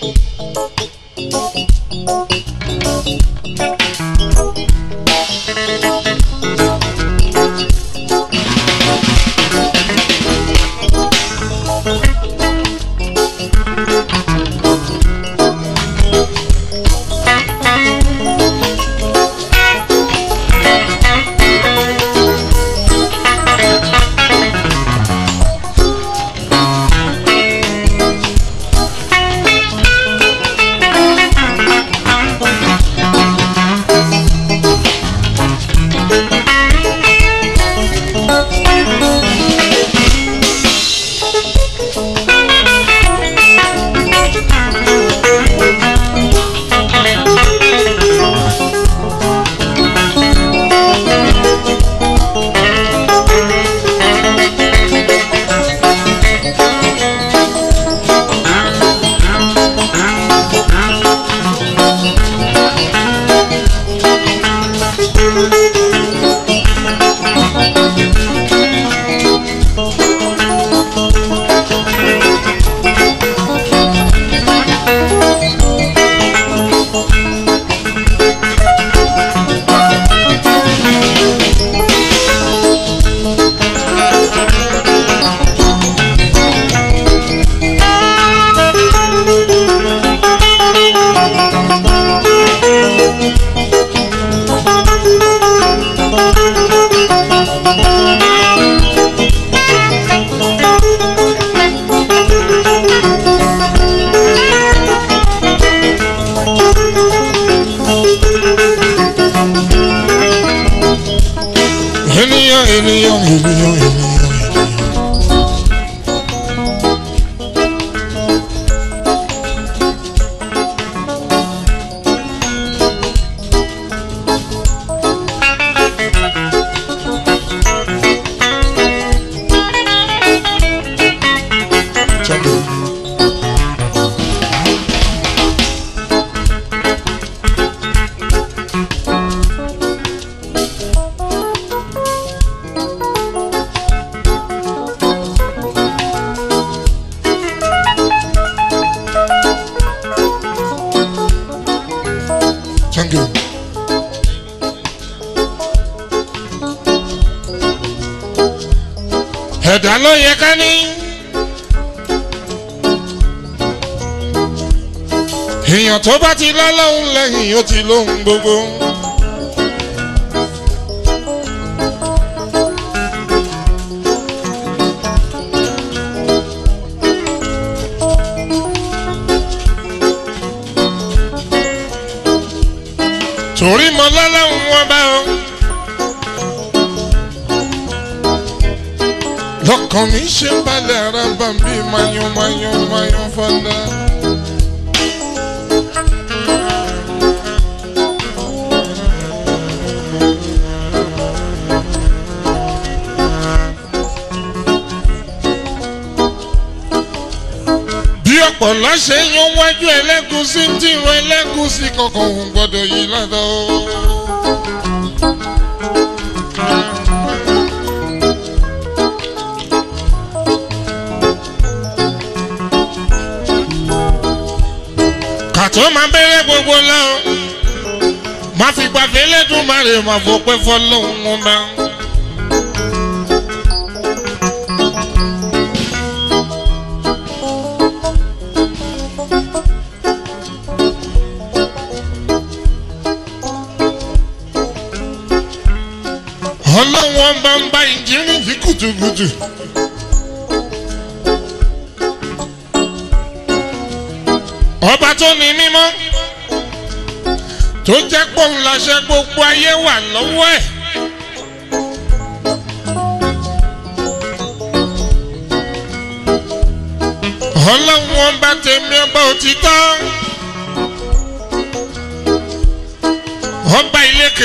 ènìyàn ènìyàn ènìyàn ènìyàn. Thank you. ẹ̀dá ló yẹ ká ní. èèyàn tó bá ti lọ́lọ́hún lẹ́yìn ó ti lóhun gbogbo. torí mo lọ́lọ́hún wọn bá o. lọ́kàn mi ṣe ń balẹ̀ ara bá ń bí mayún mayún mayún fọ́lá. bí ọ̀pọ̀lọ́ ṣe ń yan wájú ẹlẹ́gúsí ń tìrọ ẹlẹ́gúsí kankan òun gbọ́dọ̀ yí ládàá o. kàtó máa bẹ̀rẹ̀ gbogbo lọ. má fi gbàgbé lẹ́dùn má lè má fọpẹ́ fọlọ́hún wọn bá. ọlọ́wọ́n bá ń bá ìjírí fi kùtùkùtù. ọba tó ní mímọ́ tó jẹ́ pòun láṣẹ gbogbo ayé wà lọ́wọ́ ẹ̀. ọlọ́wọ́n bá tẹ̀mí ọba òtítọ́ ọba ìlékè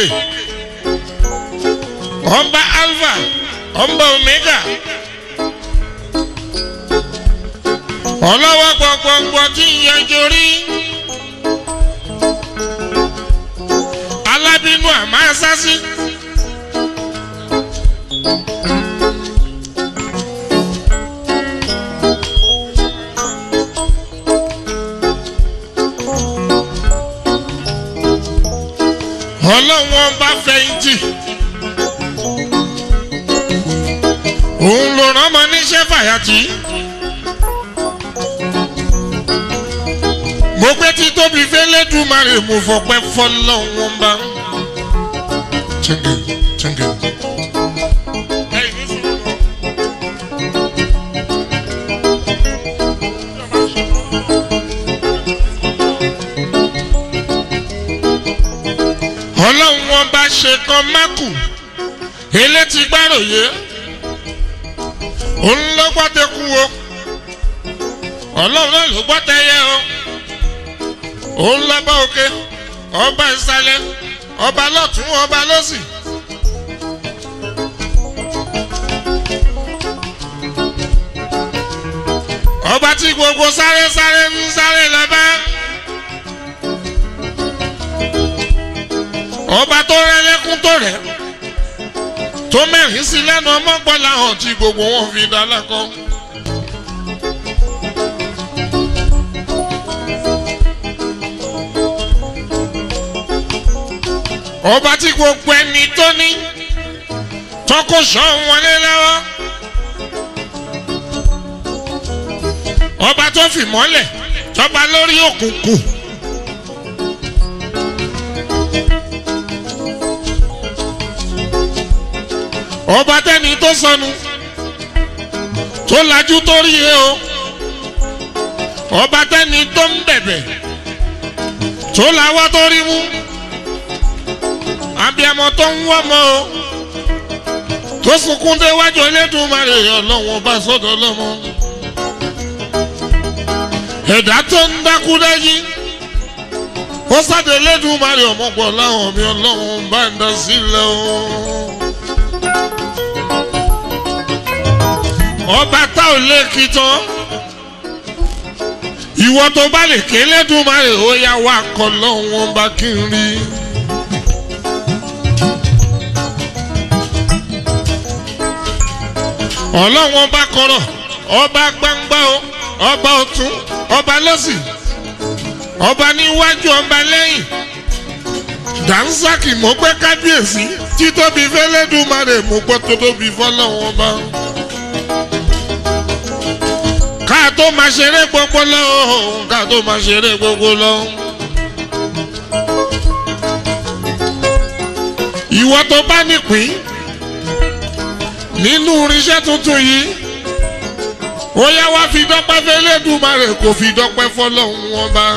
ọba alpha ọba omega ọlọ́wọ́ gbọ̀ngbọ̀ngbọ̀ tí ń yanjú rí alábínú àmọ́ asásí. fẹ̀yìntì òun ló rán ọmọ níṣẹ́ fàyàtì. mo gbé tí tóbi fẹ́lẹ́dùmarè mo fọpẹ́ fọlọ́wọ́n bá. Chenge, chenge. ọlọ́run wọn bá ṣe kan mákù elétí gbàròyé òun ló gbọ́ tẹ́kù o ọlọ́run náà ló gbọ́ tẹ́yẹ o òun lọ́ba òkè ọba ìsàlẹ̀ ọba lọ́tún ọba lọ́sì. ọba tí gbogbo sáré sáré ń sáré lọ́ba. ọba tó rẹ lẹ́kún tó rẹ̀ tó mẹ́rin sí lẹ́nu ọmọgbọ́lá hàn tí gbogbo wọn fi dá lẹ́kọ́. ọba tí gbogbo ẹni tó ní tọkọ sàn wọlé lọ́wọ́. ọba tó fi mọ́lẹ̀ tọba lórí òkùnkùn. ọba tẹni tó sọnù tó lajú tó rí e o ọba tẹni tó ń bẹ̀bẹ̀ tó lawọ́ tó rí mú abiyamọ tó ń wọ́mọ o tó sunkún déwájú Elédùmarè ọlọ́wọ́n bá sọ́dọ̀ lọ́mọ ẹ̀dá tó ń dákú dájí ó sáde Elédùmarè ọmọpọ̀ láwọn mi ọlọ́wọ́n bá ń dá sílẹ̀ o. ọba tá ò lè kí tán ìwọ tó bá lè ké Elédùmarè ó yá wá kọ́ lọ́wọ́n bá kí n rí. ọlọ́wọ́n ọba kọ̀rọ̀ ọba gbangba o ọba ọ̀tún ọba lọ́sì ọba níwájú ọba lẹ́yìn dànsaki mo gbé kábíyèsí títóbi fẹ́lẹ́dùmarè mo gbọ́ tótóbi fọlọ́wọ́n ọba ká tó máa ṣeré gbogbo lọ ká tó máa ṣeré gbogbo lọ. ìwọ tó bá nípìn nínú irinṣẹ́ tuntun yìí ó yá wá fi dọ́pẹ́ fẹ́lẹ́dùmarè kò fi dọ́pẹ́ fọlọ́hún wọn bá.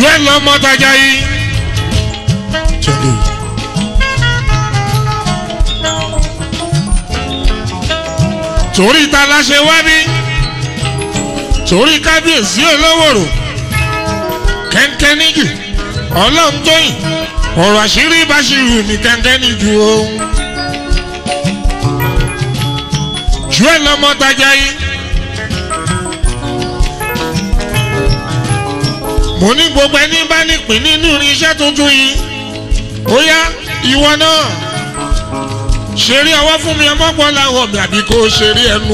jù ẹ lọ mọ́tajà yìí. torí ta la ṣe wá bí torí kábíyèsí olówòrò kẹ́ńkẹ́ níjù ọlọ́run tóyìn ọ̀rọ̀ àṣírí báṣirù ní kẹ́ńkẹ́ níjù ohun. jù ẹ lọ mọ́tajà yìí. mo ní gbogbo ẹni bá nípìn nínú irinṣẹ́ tuntun yìí ó yá ìwọ náà ṣeré ọwọ́ fún mi ọmọ pọ̀ láwọ̀ mi àbí kó ṣeré ẹnu.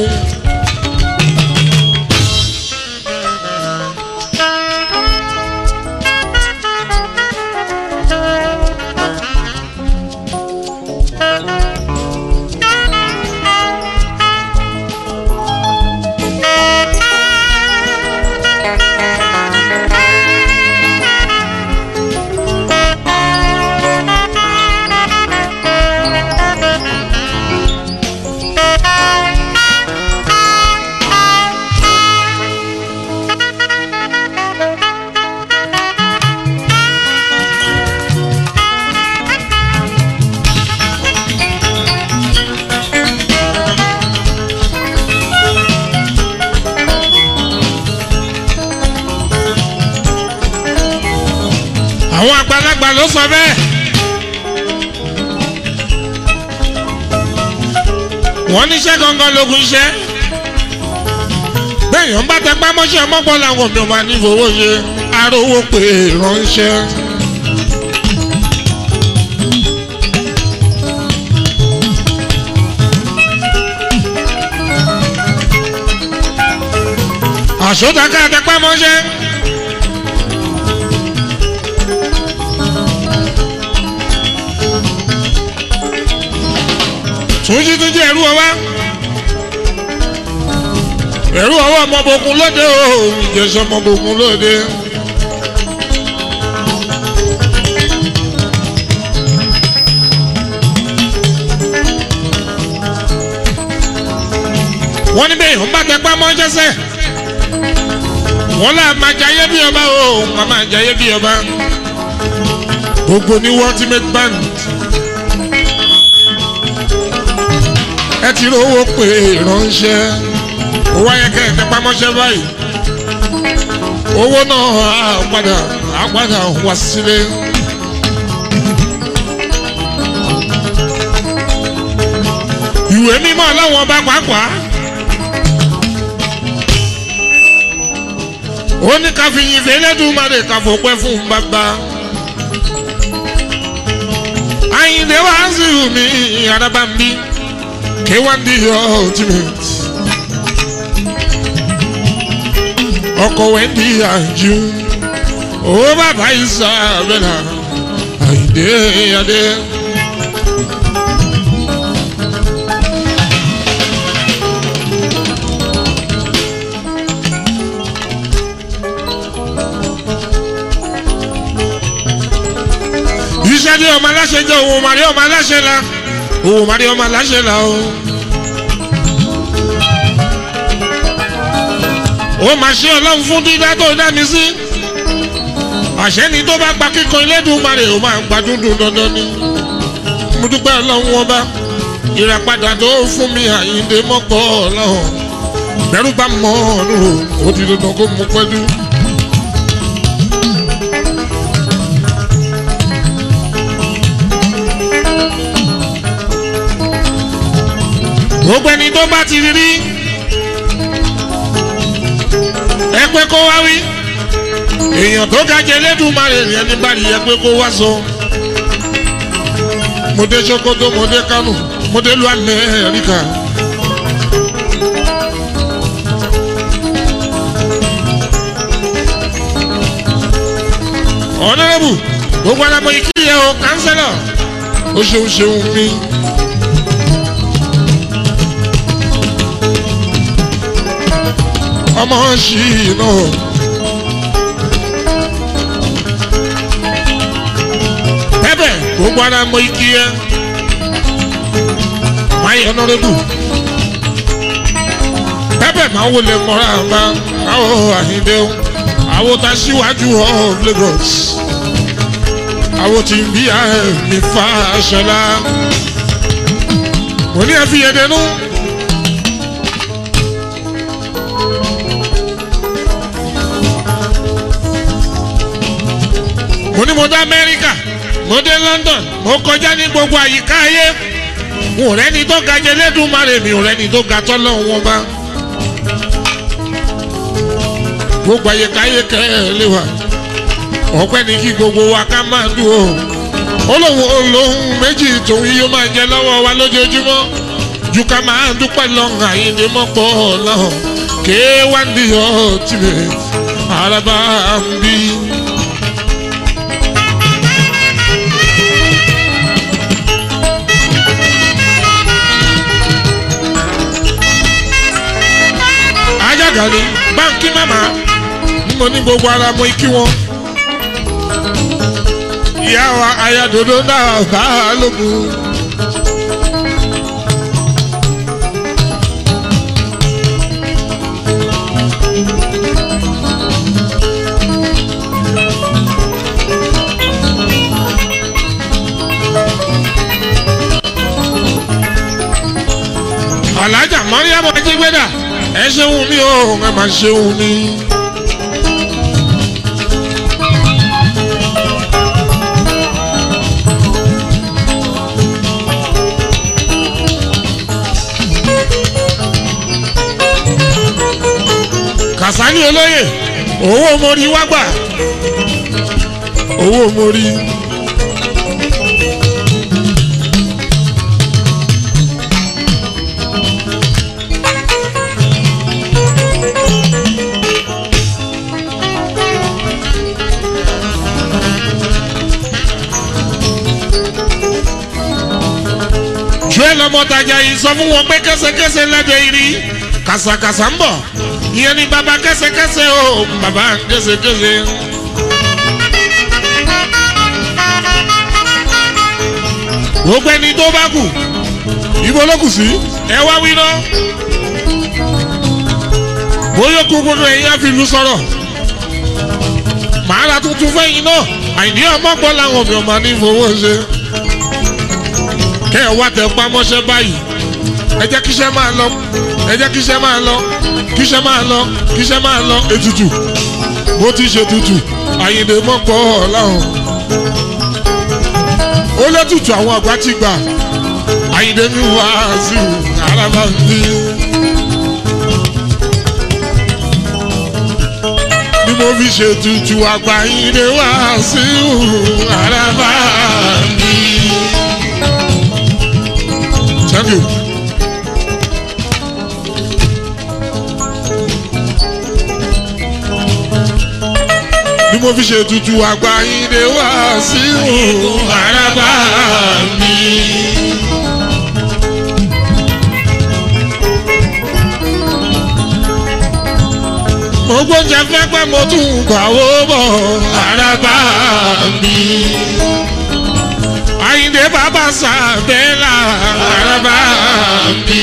àwọn àgbàlagbà ló sọ bẹ́ẹ̀. wọ́n níṣẹ́ gangan lógun iṣẹ́. bẹ́ẹ̀yàn bá tẹ pámọ́ṣẹ́ mọ́pọ́ làwọn mi ò máa ní fowó ṣe arówó pé ránṣẹ́. àṣọdáká tẹ pámọ́ṣẹ́. túnjí tún jẹ́ ẹrú ọwá ẹrú ọwọ́ ọmọbòkun lóde o ìjẹsọ ọmọbòkun lóde. wọ́n ní bẹ́ẹ̀ ń bá tẹpá mọ́ṣẹ́sẹ́ wọ́n là máa jayé bí ọba o wọ́n máa jayé bí ọba gbogbo ní ultimate band. ẹ ti rówó pé ránṣẹ́ owó ayẹkẹ ẹ pamọ́ṣẹ́ báyìí owó náà á padà á padà wá sílé. ìwé mímọ́ láwọn ọba pàápàá ó ní ká fi yin fẹlẹ́dùmarè ká fòpẹ́ fún bàbá àyìnlé wàásù mi àràbà mi. K1 the ultimate. ọkọ̀ wẹ́ndí àjú owó bàbá Isabella àìdé adé. iṣẹ́ ní ọmọ aláṣẹ jẹ́ òun màrí ọmọ aláṣẹ la òun màrí ọmọ aláṣẹ la o. ó máa ṣe ọlọ́run fún dídá tó dá mi sí. àṣẹ ni tó bá gba kíkan Elédùmarè ó máa gba dúndùn dandan ni. mo dúpẹ́ ọlọ́run wọn bá ìràpadà tó fún mi àyíǹde mọ́pọ̀ ọlọ́run. bẹ́rù bá mọ́ ọ̀run ó ti dandan kó mú pẹ́lú. gbogbo ẹni tó bá ti rí ẹ pé kó wá wí èèyàn tó ga jẹ lẹ́dùnmarè rẹ̀ ní bá rí ẹ pé kó wá sọ. mo dé Sokoto mo dé Kánò mo dé lu Amẹ́ríkà. ọ̀nàrẹ́bù gbogbo alamọ ikí yẹ o kánsẹ́lọ̀ ó ṣeun ṣeun mi. ọmọ ṣì náà. pẹ́pẹ́ gbogbo ara mọ ikí yẹ máa yẹ ọ̀nàrẹ́bù pẹ́pẹ́ máa wọlé mọ́ra bá káwọ́ àhíndé àwọn tá a ṣíwájú of Lagos àwọn tí ń bí àmì fa aṣọlá mo ní ẹ fi yẹn dẹnu. mo ní mo dé Amẹ́ríkà mo dé London mo kọjá ní gbogbo àyíká ayé n ò rẹ́ni tó ga jẹ lẹ́dùnmarè mi ò rẹ́ni tó ga tọ́lọ́ wọn bá gbogbo àyíká ayé kẹ́ ẹ lé wa ọpẹ́ ní kí gbogbo wa ká máa dùn o olóhùn olóhùn méjì tòun yóò máa jẹ lọ́wọ́ wa lójoojúmọ́ ju ká máa dúpẹ́ lọ́hùn àyíndé mọ́pọ̀ lọ́hùn kéé wá ń dìyọ́ tìbẹ̀ araba ń bí. ajága ni báńkì màmá mo ní gbogbo ara mo kí wọn ìyá wa ayadodo náà bá a lógun. alájà mọ́ríyàmọ́ ajígbẹ́dà ẹ ṣeun mi ò ẹ máa ṣeun mi. kàsání olóyè owó mórí wá gbà owó mórí. joel ọmọtajà yìí sọ fún wọn pé kẹsẹkẹsẹ lẹdẹ irí kàsàkàsà ń bọ̀ ìyẹn ni bàbá kẹsẹkẹsẹ o bàbá kẹsẹkẹsẹ. gbogbo ẹni tó bá kù ibo ló kù sí ẹ wá wí náà bóyá kú gbogbo ẹ̀yin àfìlú sọ̀rọ̀ màá ra tuntun fẹ́yìn náà àìní ọmọgbọ́n làwọn mi ò máa ní fowó ṣe kẹ́ ẹ wá tẹ pamọ́ṣẹ́ báyìí ẹ jẹ́ kíṣẹ́ máa lọ ẹ jẹ́ kíṣẹ́ máa lọ kíṣẹ́ máa lọ kíṣẹ́ máa lọ ètùtù bó ti ṣe tutù àyìnbó mọ́pọ̀ ọ̀làhùn ó lẹ́tùtù àwọn àgbà ti gbà àyìnbó mi wá sí arábà ń bí. bí mo fi ṣe tutù àgbà àyìnbó wá sí arábà ń bí. Thank you. bí mo fi ṣe tutù àgbà yín lè wá sí òun àràbà mi. mo gbóúnjẹ fẹ́ pẹ́ mo tún gbàwó bọ̀ àràbà mi. Àyìndé bàbá sàbẹ́là àràbà mi.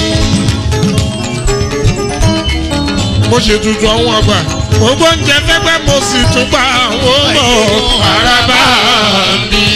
mo ṣe tutù àwọn àgbà mo gbóúnjẹ fẹ́gbẹ́ mo sì tún gbà wó bọ̀ àràbà mi.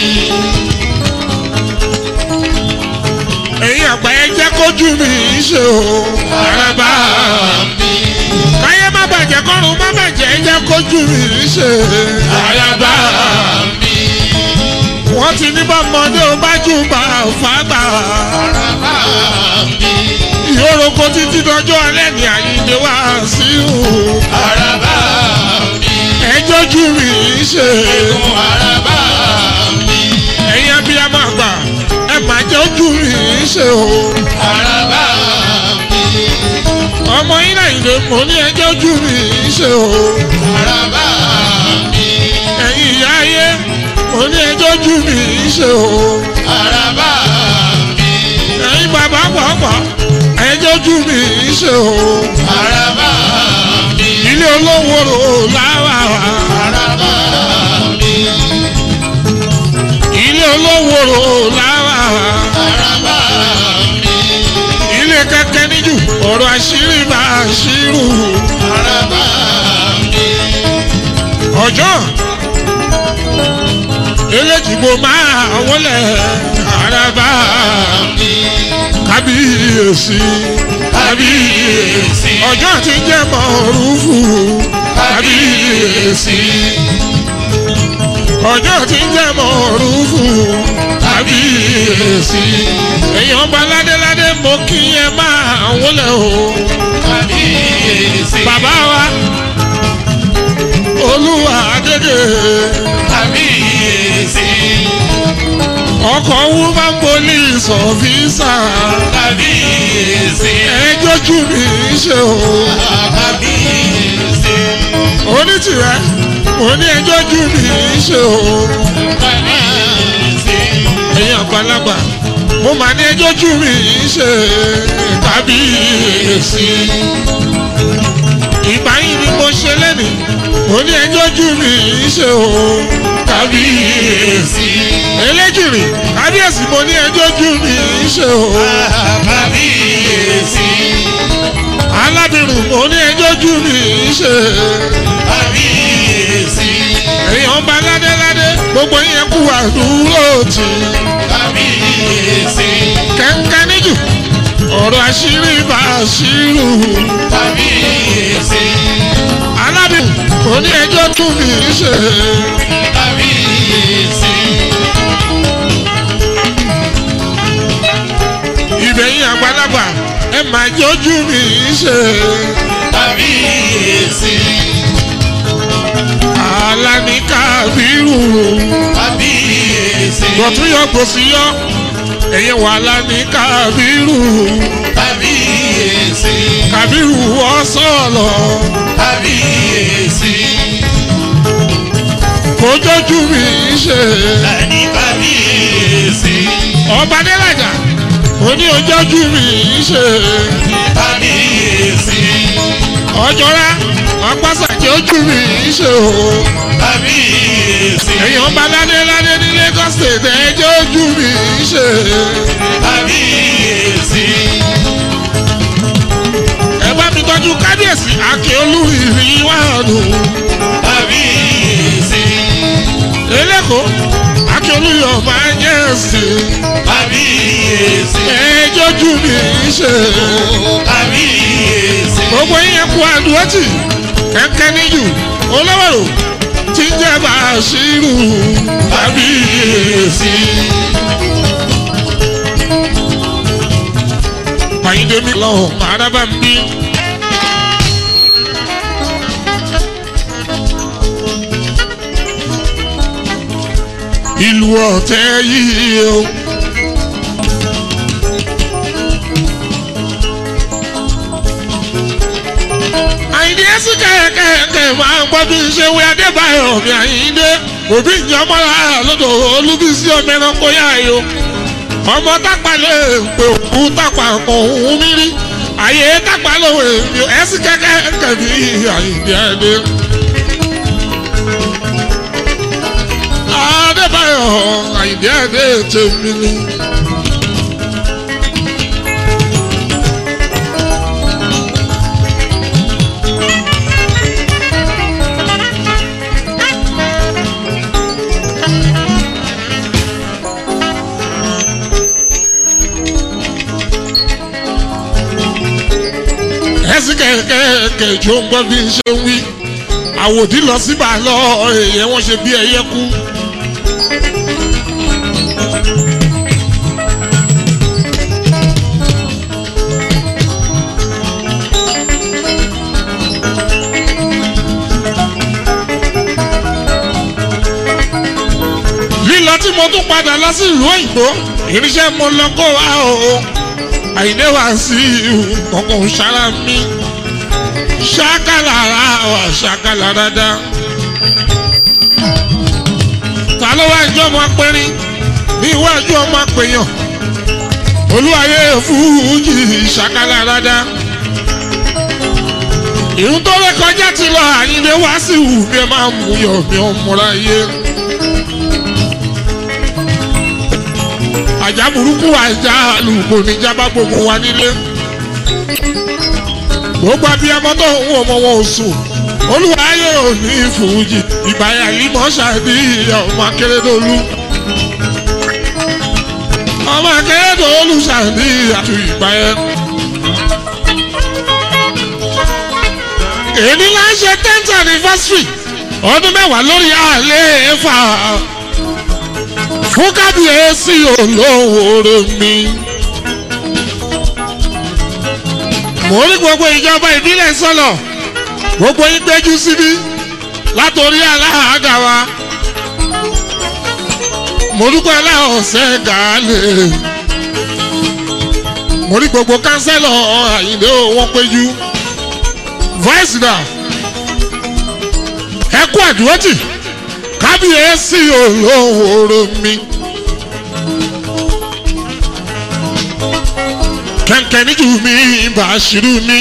ẹ̀yin àgbà ẹ jẹ́ kójú mi ṣe o àràbà mi. káyé má bàjẹ́ kọ́run má bàjẹ́ ẹ jẹ́ kójú mi ṣe àràbà mi. wọ́n ti ní bọ́mọdé ó bá jù bá fàgbà àràbà mi ìhórokò títí dọjọ́ alẹ́ ní àyíǹde wá sí o. Àràbà mi. ẹjọ́ jù mí ṣe. Ẹ̀gùn àràbà mi. ẹ̀yin abiyamọ àgbà ẹ má jẹ́ ojú mi ṣe o. Àràbà mi. ọmọ yín àyíǹde mo ní ẹjọ́ ojú mi ṣe o. Àràbà mi. ẹ̀yin ìyá ayé mo ní ẹjọ́ ojú mi ṣe o. Àràbà mi. ẹ̀yin bàbá pàápàá ẹjọ́ ojú mi ṣe o. Àràbà mi. ilé olówó rò láwà. Àràbà mi. ilé olówó rò láwà. Àràbà mi. ilé kẹkẹ níjù ọ̀rọ̀ àṣírí máa ṣírù. Àràbà mi. ọjọ́ eléjìgbò máa wọlé araba mi. kábíyèsí kábíyèsí. ọjọ́ ti jẹ́ mọ̀ọ́rùfù kábíyèsí ọjọ́ ti jẹ́ mọ̀ọ́rùfù kábíyèsí èèyàn bá ládéládé mo kí ẹ máa wọlé o kábíyèsí. bàbá wa olúwa dédé kábíyèsí. ọkọ̀ woman police officer kábíyèsí. ẹjọ́ jù mí ṣe o kábíyèsí. onítìrẹ mo ní ẹjọ́ jù mí ṣe o kábíyèsí. ẹ̀yin àgbàlagbà mo mà ní ẹjọ́ jù mí ṣe kábíyèsí ìgbà yìí ni mo ṣe lẹ́nu mo ní ẹjọ́ jù mí ṣe o kábíyèsí eléjìrì kábíyèsí mo ní ẹjọ́ jù mí ṣe o kábíyèsí. alábìrún mo ní ẹjọ́ jù mí ṣe kábíyèsí. èèyàn bá ládéládé gbogbo yẹn kú àdúró tì kábíyèsí. kẹ́ńkẹ́ níjù ọ̀rọ̀ àṣírí bá àṣírù kábíyèsí. alábìrún mo ní ẹjọ́ tún mí ṣe kábíyèsí. ìbẹ̀yìn àgbàlagbà ẹ máa jọ́jú mi ṣe kábíyèsí. alani kábírù kábíyèsí. gbọ̀tún yọ gbòsí yọ ẹ̀yẹ wà alani kábírù kábíyèsí. kábírù ọ̀sọ̀ọ̀lọ̀ kábíyèsí. kó jọ́jú mi ṣe Ẹni kábíyèsí. ọba dẹ́làjà ó ní ojọ́jú mi ṣe kábíyèsí. ọjọ́ra ọgbàsàkè ojú mi ṣe o kábíyèsí. èèyàn bá ládé ládé ní Lagos state ẹjọ́ ojú mi ṣe kábíyèsí. ẹ bá mi tọ́jú kábíyèsí akíolú ìrìnwánu kábíyèsí. eléko akíolú yóò máa jẹ́ sí kábíyèsí. ẹjọ́ ojú mi ṣe kábíyèsí. gbogbo yẹn kú àdúrótì kẹ́kẹ́ níjù olówó tí ń jẹ́ bàṣírù kábíyèsí. Àyíndé mi lọ́hùn àràbà ń bí. Ìlú ọ̀tẹ̀ yìí o. Àyíndé ẹ̀sìn kẹ̀kẹ́ máa ń gbọ́ bí n ṣe wí Adébáyọ̀ mi Àyíndé. Òbí ìjọmọ́ra lọ́dọ̀ Olúbísí ọmọ ẹranko yá yo ọmọ tápà lè pè òkú tápà kan òun mi rí àyè tápà lòun èmi ẹsì kẹkẹ kẹmí àyìndí ẹni. adébáyọ̀ àyìndí ẹni tèmi ni. ẹsì kẹ̀kẹ́ kẹjọ ń gbọ́ bí n ṣe ń wí àwòdì lọ síbà lọ èèyàn wọn ṣe bí ẹyẹ kú. lílọ tí mo tún padà lọ sí ìlú òyìnbó irinṣẹ́ mo lọ kó wa o àyìnlé wá sí ọkọ̀ sára mi ṣákàlà ara wà ṣákàlà dáadáa. ta ló wá ìjọ ọmọ apẹrin ní iwájú ọmọ apẹyàn olúwayé fújì ṣákàlà dáadáa. ìrún tó rẹ kọjá ti lọ àyìnlé wá sí ìwù bí ẹ máa mú yọ mi ọmọra yé. àjà burúkú àjà àlùkò níjàmbá gbogbo wa nílé gbogbo abiyamọ tó ń wọ ọmọ wọn ò sùn olùwàyè òní fújì ìbáyà límọ̀ ṣàbí ọmọ akérèdọ́lù ọmọ akérèdọ́lù ṣàbí àtú ìbáyà. èyí la ń ṣe tenth anniversary ọdún mẹ́wàá lórí àlééfà fún kábíyèsí olówó mi. mo rí gbogbo ìjọba ìbílẹ̀ sọ̀lọ̀ gbogbo yín péjú síbí látòrí aláàgá wa mo dúpẹ́ aláọ̀sẹ̀ gàálẹ̀ mo rí gbogbo kánsẹ́lọ̀ àyìnlé wọn péjú vice da ẹ kú àdúrótì kábíyèsí olówó mi. kẹ̀kẹ́ níjú mi bá ṣírú mi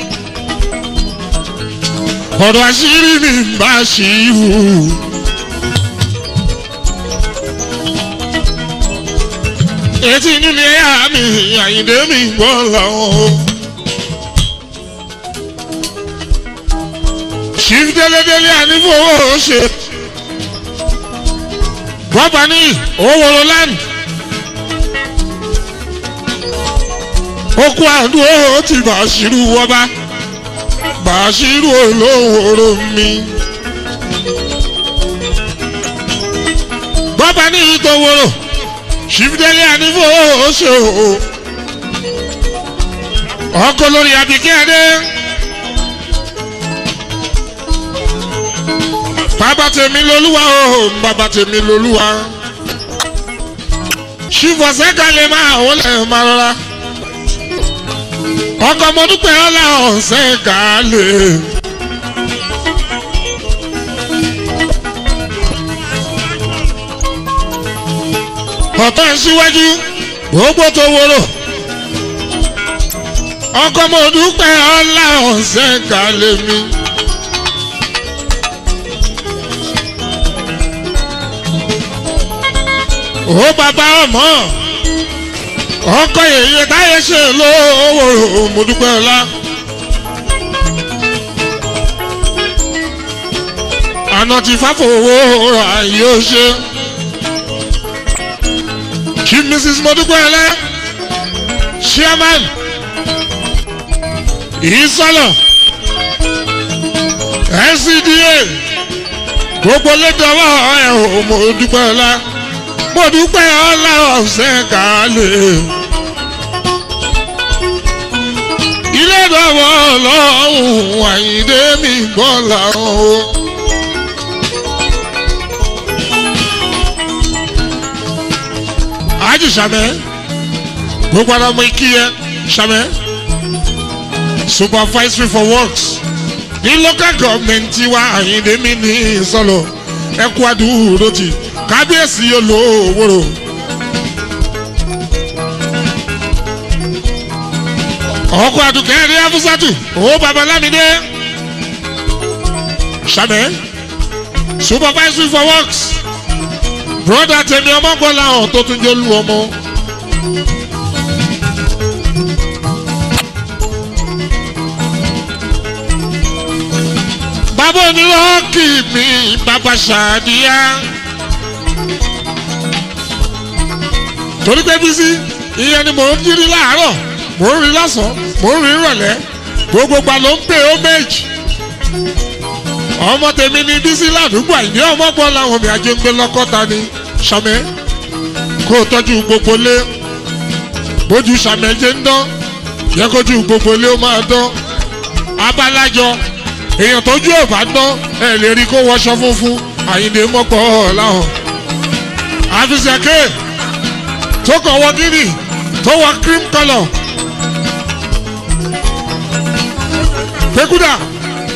ọ̀rọ̀ àṣírí mi bá ṣírú. etí inú mi ẹ̀yà mi àyìndé mi gbọ́ làwọn. chief délédélé ànífowó ṣe bọ́bá ní owó land. okun àdúró ti bàṣírù wọba bàṣírù olówóró mi. bọ́bá ní ìtòwòrò ṣìfìdélé ànífò ṣe o. ọkọ lórí abikẹ́ adé. bàbá tèmi lolúwa o bàbá tèmi lolúwa. ṣìfọ̀sẹ́ kan lè máa wọlé máa rọra ọkọ mo dúpẹ́ ọlá ọ̀sẹ̀ gàálẹ̀. ọ̀tọ̀ síwájú gbogbo tó wúrò ọkọ mo dúpẹ́ ọlá ọ̀sẹ̀ gàálẹ̀ mi. ó bàbá ọmọ ọkọ yèyé táyé ṣe lówó mo dúpẹ́ ọlá. àná ti fáfowó ààyè ó ṣe. chief mrs modúpẹ́lẹ́ chairman ìsọlọ ncda gbogbo lédọ́wọ́ ẹ̀ ò mo dúpẹ́ ọlá mo dúpẹ́ ọlá ọ̀sẹ̀ kálẹ̀. ilé ìdánwò ọlọ́run àyíndé mi gbọ́ làwọn o. àjù sàmẹ́ gbogbo ara ọmọ ikí yẹ sàmẹ́ supervisory for works ní local government tiwa àyíndé mi ní sọlọ ẹkú àdúró ti kábíyèsí olówóró. ọkọ̀ àdùkẹ́ rí afúsàtù owó babalámidé sàmẹ́ supervisory for works broda tèmi ọmọgbọ́lá ọ̀ tó tún jẹ́ olú ọmọ. bàbá onírọ́ọ̀kì mi bàbá ṣàdíyá. torí pé bísí ìyẹn ni mò ń jírí láàárọ̀ mò ń rí lọ́sàn-án mò ń rí ìrọ̀lẹ́ gbogbo gba ló ń pè ó méjì. ọmọ tèmi ni bísí ládùúgbò àìní ọmọ gbọ́ làwọn mi àjọ ń gbé lọ́kọ́ta ni sàmẹ́ kó o tọ́jú gbogbo lé bójú sàmẹ́ ṣe ń dán yẹ kójú gbogbo lé ó máa dán abálájọ èèyàn tójú ò bá dán ẹ lè rí kó wọṣọ funfun àyìnbó mọ́pọ̀ láwọn àfisẹ̀kẹ́ tó kàn wọ gíní tó wọ cream colour pekuda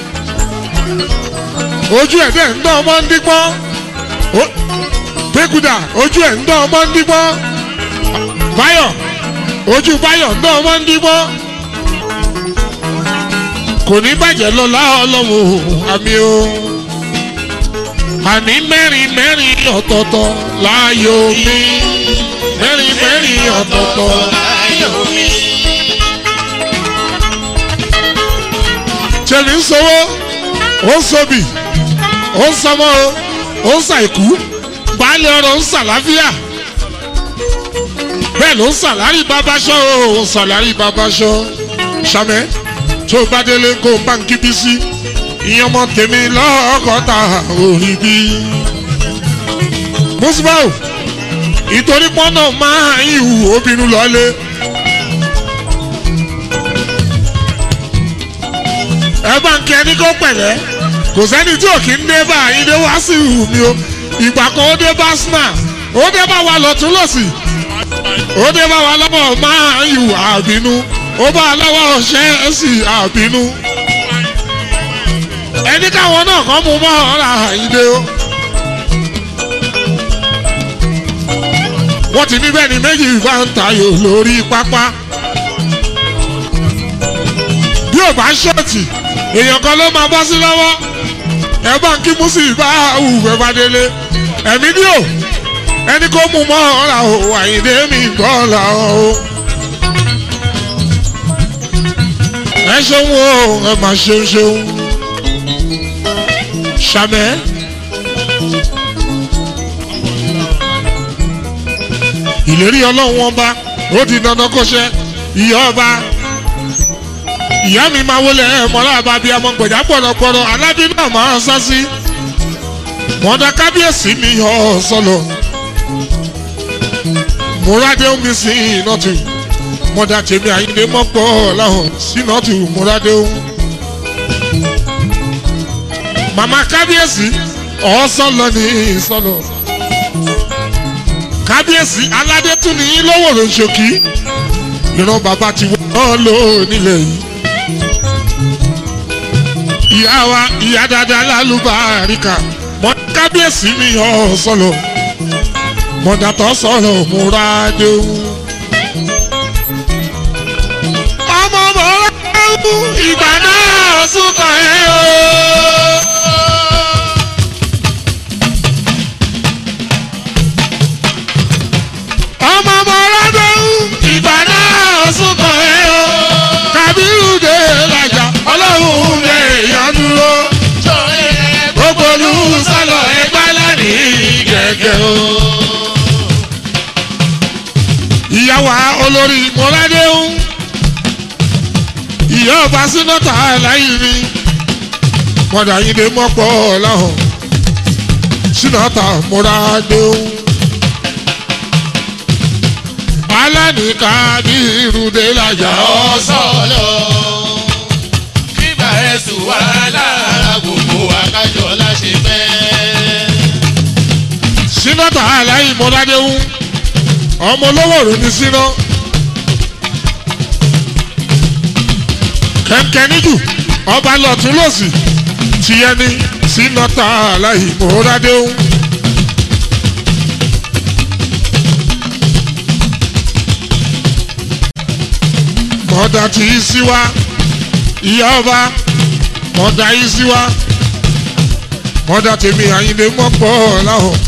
ojú ẹ̀ dẹ̀ ń dán ọmọ ń dípọ́n pekuda ojú ẹ̀ ń dán ọmọ ń dípọ́n báyọ̀ ojú báyọ̀ ń dán ọmọ ń dípọ́n kò ní bàjẹ́ lọ́la ọlọ́run àmì o àní mẹ́rin mẹ́rin ọ̀tọ̀ọ̀tọ̀ láàyò mi mẹ́rin mẹ́rin ọ̀tọ̀ọ̀tọ̀ láyò mi. tẹ̀mí ń sọ́wọ́ ó ń sobi ó ń sọmọ o ó ń ṣàìkú baálé ọrọ̀ ń ṣàlàáfíà bẹ́ẹ̀ ló ń ṣàlárí babaṣọ́ o ń ṣàlárí babaṣọ́ ṣàmẹ́ tó bá délé kó báńkì bí sí ìyẹn ọmọ tèmi lọ́kọ̀ọ́ta orí bí. musbau ìtorí pọ́nà máa ń ìhù obìnrin lọ́lé. ẹ bá ń kí ẹni kó pẹ̀lẹ́ kò sẹ́ni tí ò kí ń dé bá ìdè wá sí ìhù mi o ìgbà kan ó dé bá sna ó dé bá wa lọ́tún lọ́sì ó dé bá wa lọ́wọ́ máa ń ìhù àbínú ó bá a lọ́wọ́ ṣẹ́ ẹ̀ sì àbínú ẹni káwọn náà kàn mú mọ́ ọ̀rá ìdè o. wọ́n ti ní bẹ́ẹ̀ ni méjì bá ń tayò lórí pápá. bí ò bá ṣọ́ọ̀tì èèyàn kan ló máa bọ́ sí lọ́wọ́ ẹ bá ń kí músì bá hù ẹ bá délé ẹ̀mí ní o ẹni kó mú mọ́ ọ̀rá o àyìndé mi gbọ́ ọ̀la o. ẹ ṣeun o ẹ máa ṣeun ṣeun sàmẹ́. ìlérí ọlọ́run ọba ó di dandan kó ṣe ìyá ọba ìyá mi máa wọlé ẹ̀mọ́lá àbábí ọmọ gbẹ̀dá pọ̀lọpọ̀lọ alábí náà máa ń sá sí mọ̀dà kábíyèsí mi yọ ọ sọlọ múradé omi sí ìnàtù mọ̀dà tèmi àyíndé mọ́pọ̀ láhùn sínàtù múradé omi màmá kábíyèsí ọ̀ọ́sọ́lọ ní ìsọlọ kábíyèsí aládé tún ní lọ́wọ́ ló ń ṣòkí ìran bàbá ti wọ́n lò nílẹ̀ yìí ìyá wa ìyá dáadáa lálùbáríkà mọ kábíyèsí ní ọ̀ọ́sọ́lọ mọ̀dàtọ̀ sọ̀rọ̀ múra déhùn. ọmọ mọ̀ọ́rọ́ ìgbà náà sùn kàn ẹ́ o. ọmọ ọmọ ọlọ́dún ìgbà náà súnkàn ẹ́ o. kàbírù dé làjà ọlọ́run lè yàn dúró. gbogbo olú sálọ ẹgbẹ́ lánìí gẹ́gẹ́ o. ìyàwó olórí mọ́ládéhùn ìyá ọba sínátà láyé mi mọ̀dà yìí lè mọ́pọ̀ láhùn sínátà mọ́ládéhùn alánìka bí irúdé lajà ọ̀sọ́lọ̀ kígbà ẹ̀sùn wà lára gbogbo akájọ láṣẹ fẹ́. sínátà aláì mọ́ládéhùn ọmọ olówó rò ní síná kẹ̀kẹ́ níjù ọba lọ́tún lọ́sì tìyẹn ní sínátà aláì mọ́ládéhùn. mọ̀dà tí í sí wa ìyá ọba mọ̀dà yìí sí wa mọ̀dà tèmi àyìnlé mọ́pọ̀ láhùn.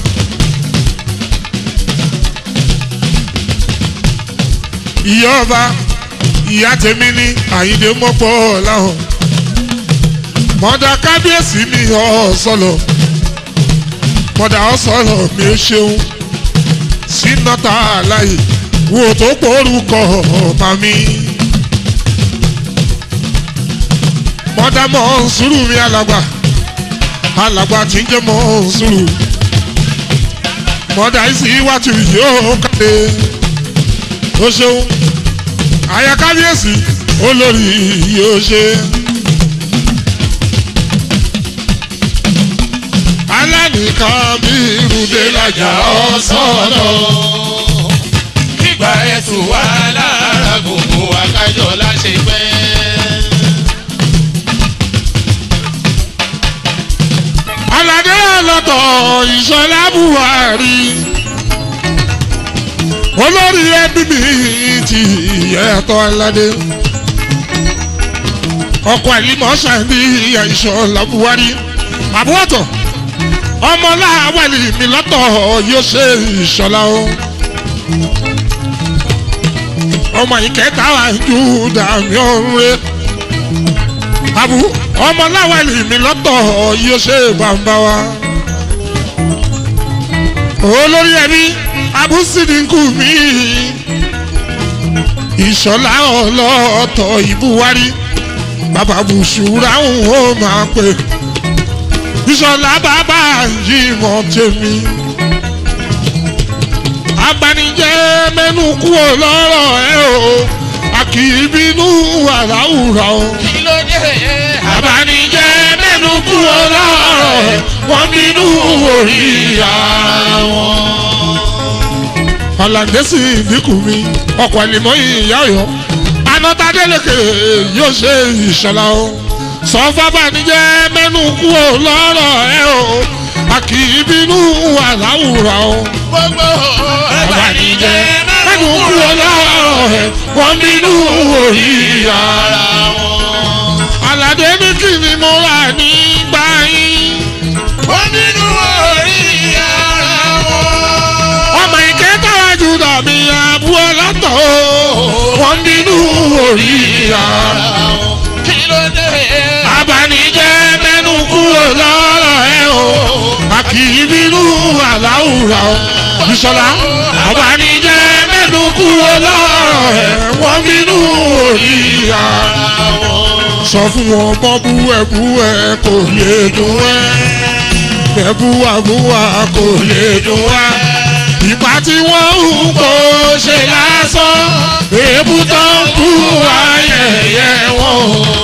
ìyá ọba ìyá tèmi ní àyìnlé mọ́pọ̀ láhùn. mọ̀dà kábíyèsí mi ọ̀ọ́sọ̀lọ̀ mọ̀dà ọ̀sọ̀lọ̀ mi ò ṣeun sínátà láyè wo tó porúkọ màmí. mọ́dá mọ́ sùúrù mi alàgbà alàgbà tí ń jẹ́ mọ́ sùúrù. mọ́dá ìsì iwájú yóò kàdé. ó ṣeun àyà kábíyèsí olórí yóò ṣe. alánìkan bí irúdé lajà ọ̀sán kígbà ẹ̀sùn wà lára gbogbo akájọ láṣẹ fẹ́. aládé ọlọ́tọ̀ ìṣọlá buhari olórí ẹbí mi ti ẹ̀tọ́ aládé ọkọ̀ àìlímọ̀ ṣàǹdí ìṣọlá buhari àbúrọ̀tọ̀ ọmọláwálì mi lọ́tọ̀ yóò ṣe ìṣọlá o ọmọ ìkẹta ju dàmí ọ̀rẹ́ àbú ọmọ láwàlì mi lọ́tọ̀ yóò ṣe bàbá wa. olórí ẹbí abúsídìkù mi ìṣọ̀lá ọlọ́ọ̀tọ̀ ìbúwárí bàbá bùsùrà ń ó máa pè ìṣọ̀lá bàbá yìí mọ̀ tèmi abanijẹ́ mẹ́nu kúrò lọ́rọ̀ ẹ o a kì í bínú àláwùrà o. kí ló dé. abanijẹ́ mẹ́nu kúrò lọ́rọ̀ ẹ wọ́n bínú orí ara wọn. ọ̀làǹdẹ́sì ìdínkù mi ọkọ̀ ẹ̀lìmọ́ ìyá ọ̀yọ́ anọ́tàdélèké yóò ṣe ìṣọ̀lá o. sọ fábànijẹ́ mẹ́nu kúrò lọ́rọ̀ ẹ o a kì í bínú àláwùrà o gbogbo abanijẹ́ mẹ́nu kúrò lọ́rọ̀ ẹ̀ wọ́n bínú orí ara wọn. aládé ní kí ni mo rà nígbà yín. wọ́n bínú orí ara wọn. ọmọ ìké táwa jù dàbí abú ọlọ́tọ̀ o wọ́n bínú orí ara wọn. kí ló dé. abanijẹ́ mẹ́nu kúrò lọ́rọ̀ ẹ̀ o a kì í bínú àláwùrà o ìṣọ̀lá abanijẹ́ mẹ́nu kúrò lọ́rọ̀ ẹ̀ wọ́n bínú orí ara wọn. sọ fún wọn bọ́ bú ẹ bú ẹ kò lè dùn ẹ bẹ́ẹ̀ bú wa bú wa kò lè dùn wá ìgbà tí wọ́n ń kó ṣe lásán èébú tó ń kú wa yẹ̀yẹ́ wọn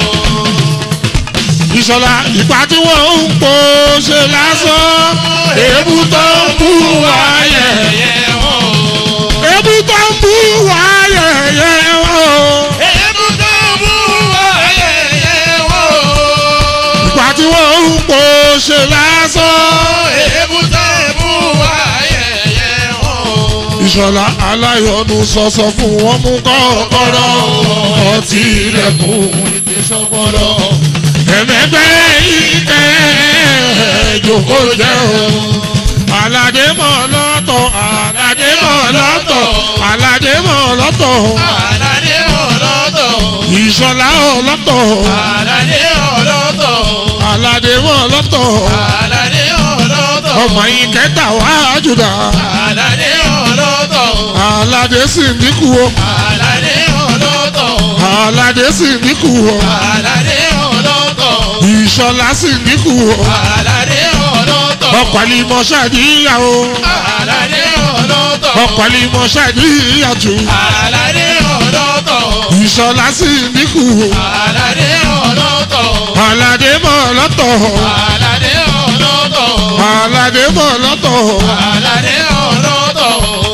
ìṣọ̀lá ìgbà tí wọ́n ń kó ṣe lásán èébú tó ń kú wa yẹ̀yẹ́ wọn. èébú tó ń kú wa yẹ̀yẹ́ wọn. èébú tó bú ayẹyẹ wọn. ìgbà tí wọ́n ń kó ṣe lásán. èébú tó bú ayẹyẹ wọn. ìṣọ̀lá aláyọ̀nù sọ̀sọ̀ fún wọn mú kọ́kọ́rọ́ ọtí ilẹ̀kùn ìdísọ́gbọ́dọ̀ ẹ̀mẹ́gbẹ́ ìkẹ́ ìjòkó jẹ́ o. aládé mọ̀ lọ́tọ̀ aládé mọ̀ lọ́tọ̀ aládé mọ̀ lọ́tọ̀ Àlàdé ọlọ́tọ̀. ìṣọ̀lá ọlọ́tọ̀ Àlàdé ọlọ́tọ̀. aládé mọ̀ lọ́tọ̀ Àlàdé ọlọ́tọ̀. ọmọ yìí kẹta wá jùdà Àlàdé ọlọ́tọ̀. aládé sì ń dínkù o Àlàdé ọlọ́tọ̀. aládé sì ń dínkù o. Àlàdé ọlọ́tọ̀. ìṣọ̀lá sì dínkù o. Àlàdé ọlọ́tọ̀. ọkọ̀ àlìmọ̀ ṣàdíyà o. Àlàdé ọlọ́tọ̀. ọkọ̀ àlìmọ̀ ṣàdíyà jù. Àlàdé ọlọ́tọ̀. ìṣọ̀lá sì dínkù o. Àlàdé ọlọ́tọ̀. aládé mọ̀ lọ́tọ̀. Àlàdé ọlọ́tọ̀. aládé mọ̀ lọ́tọ̀. Àlàdé ọlọ́tọ̀.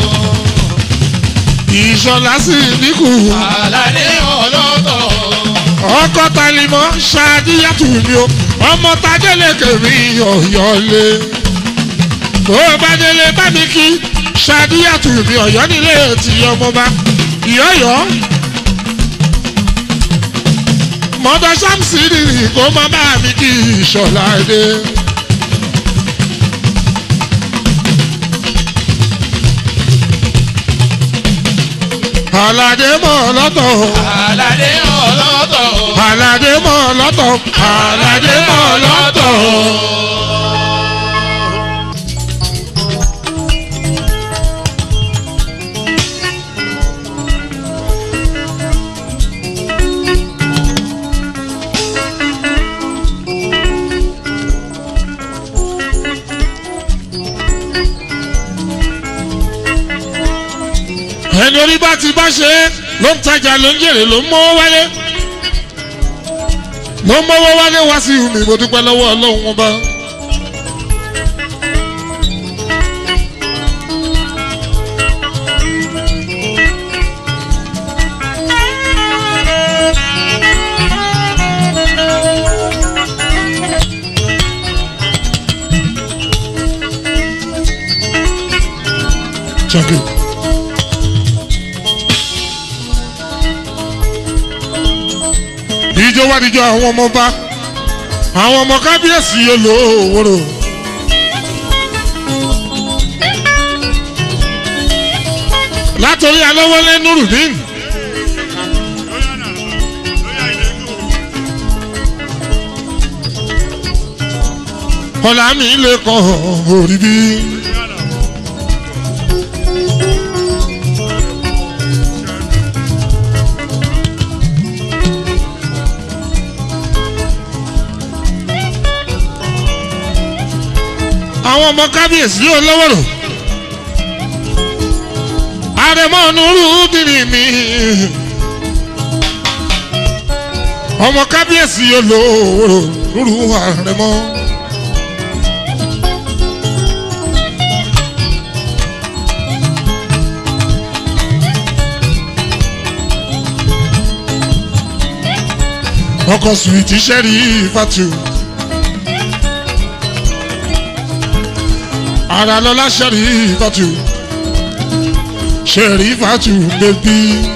ìṣọ̀lá sì dínkù o. Àlàdé ọlọ́tọ̀. ọkọ̀ tàlímọ̀ ṣàdíyà tù mí o. ọmọ tadélé kèmí ọ̀yọ́lé. tó o bá délé bá mi kí ṣàdíyà tù mí ọ̀yọ́ nílé tí ọmọ bá ìyọ́yọ́. mọ́tò sámsìrì kó má bá mi kí ìṣọ̀lá dé. aládé mọ̀ lọ́tọ̀ Àlàdé ọlọ́tọ̀. aládé mọ̀ lọ́tọ̀ aládé mọ̀ lọ́tọ̀. ẹni orí bá ti bá ṣe é ló ń tajà ló ń jèrè ló ń mọ́wọ́ wálé ló ń mọ́wọ́ wálé wá sí mi mo dúpẹ́ lọ́wọ́ ọlọ́run wọn bá. Check it. ìjọ wá díjọ àwọn ọmọ bá àwọn ọmọ kábíyèsí olówóró. látòrí alówólé nurudeen ọ̀la mi lè kàn orí bí. àwọn ọmọ kábíyèsí olówó rò àrẹ̀mọ nùrù dìrì mi ọmọ kábíyèsí olówó rò nùrù àrẹ̀mọ. ọkọ̀ sùwìtì sẹ́rí fatu. ara lọ́la sẹ́rí fatu. sẹ́rí fatu bẹ́bí.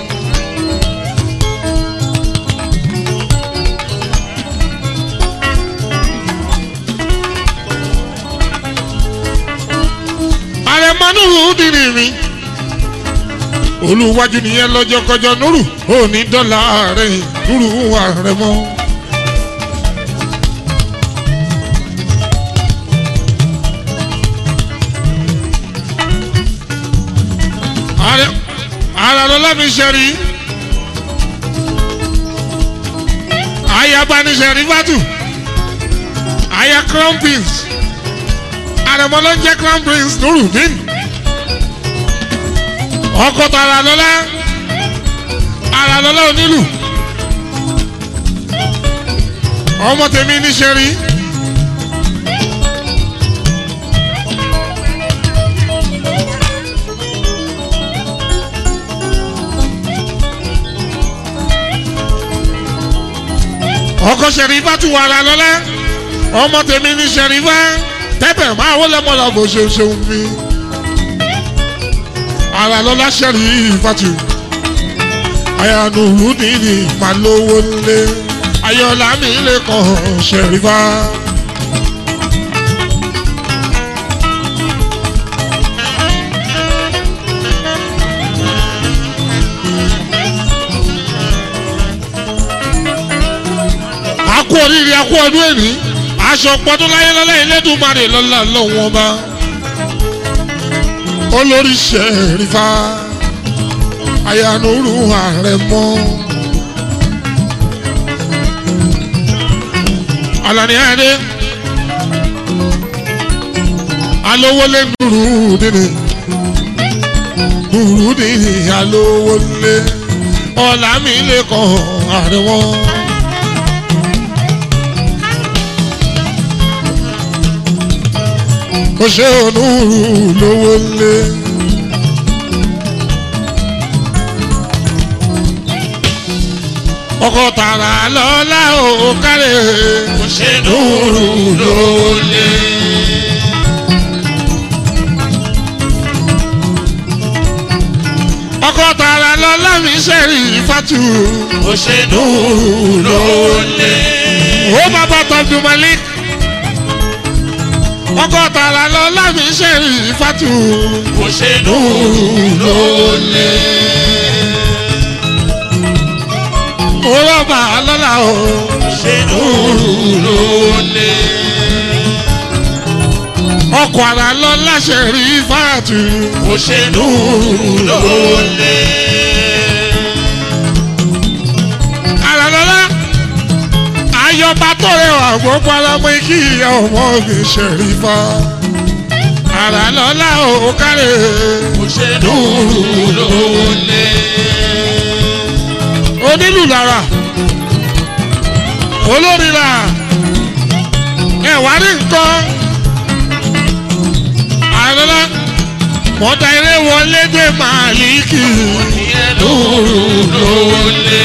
àrẹ̀mọ́nùrù dìrì mi. olùwájú nìyẹn lọ́jọ́ kọjọ́ nùrù òní dọ́là rẹ̀ nùrù àrẹ̀mọ́. Ààrẹ ara lọ́la mi ṣẹ̀rí. Ayaba ni ṣẹ̀rí Fatu. Aya Crown Prince. Àrẹ̀mọ ló ń jẹ́ Crown Prince Nurudeen. Ọkọ̀ tó ara lọ́la. Ara lọ́la onílù. Ọmọ tèmi ní ṣẹ̀rí. ọkọ sẹrífà tún wà rà lọlẹ ọmọ tèmi ní sẹrífà tẹpẹ máa wọlé mọlá bó ṣe ṣeun mi ara lọlá sẹrífà tù àyànnùrù nìyí máa lówó lé ayọ̀lá mi lè kàn sẹrífà. akú oríire akú ọdún èní aṣọ pọdún láyé lọ́lẹ́ ìlédùmarè lọ́la lọ́wọ́ ọba olórí ṣẹ̀rífà ayanuru ààrẹ mọ́ alani adé alówólé nùrù dìní nùrù dìní alówólé ọ̀làmí lè kàn ààrẹ wọn. ó ṣe onúurú lówó lé. ọkọ̀ tààrà lọ́la ò kárẹ̀. Kò ṣe nùrù lólè. ọkọ̀ tààrà lọ́la mi ṣẹ̀rí fatu. Kò ṣe nùrù lólè. ó bàbá tọ́jú malik. ọkọ̀ tààrà lọ́la mi ṣẹ̀rí fatu. Kò ṣe nùrù lólè. ó rọ̀bà lọ́la o. Kò ṣe nùrù lólè. ọkọ̀ àrà lọ́la ṣẹ̀rí fatu. Kò ṣe nùrù lólè. àràlọ́lá ayọba tó rẹwà gbogbo alamọ kí ìyá ọmọ mi ṣẹ̀rífà àràlọ́lá ò kárẹ̀ Kò ṣe nùrù lólè. onílù lára olórí là ẹ̀wá ní nǹkan àràlọ́lá mọ̀tà eré wọlé dé màálíkì Ìyẹn nùrù lólè.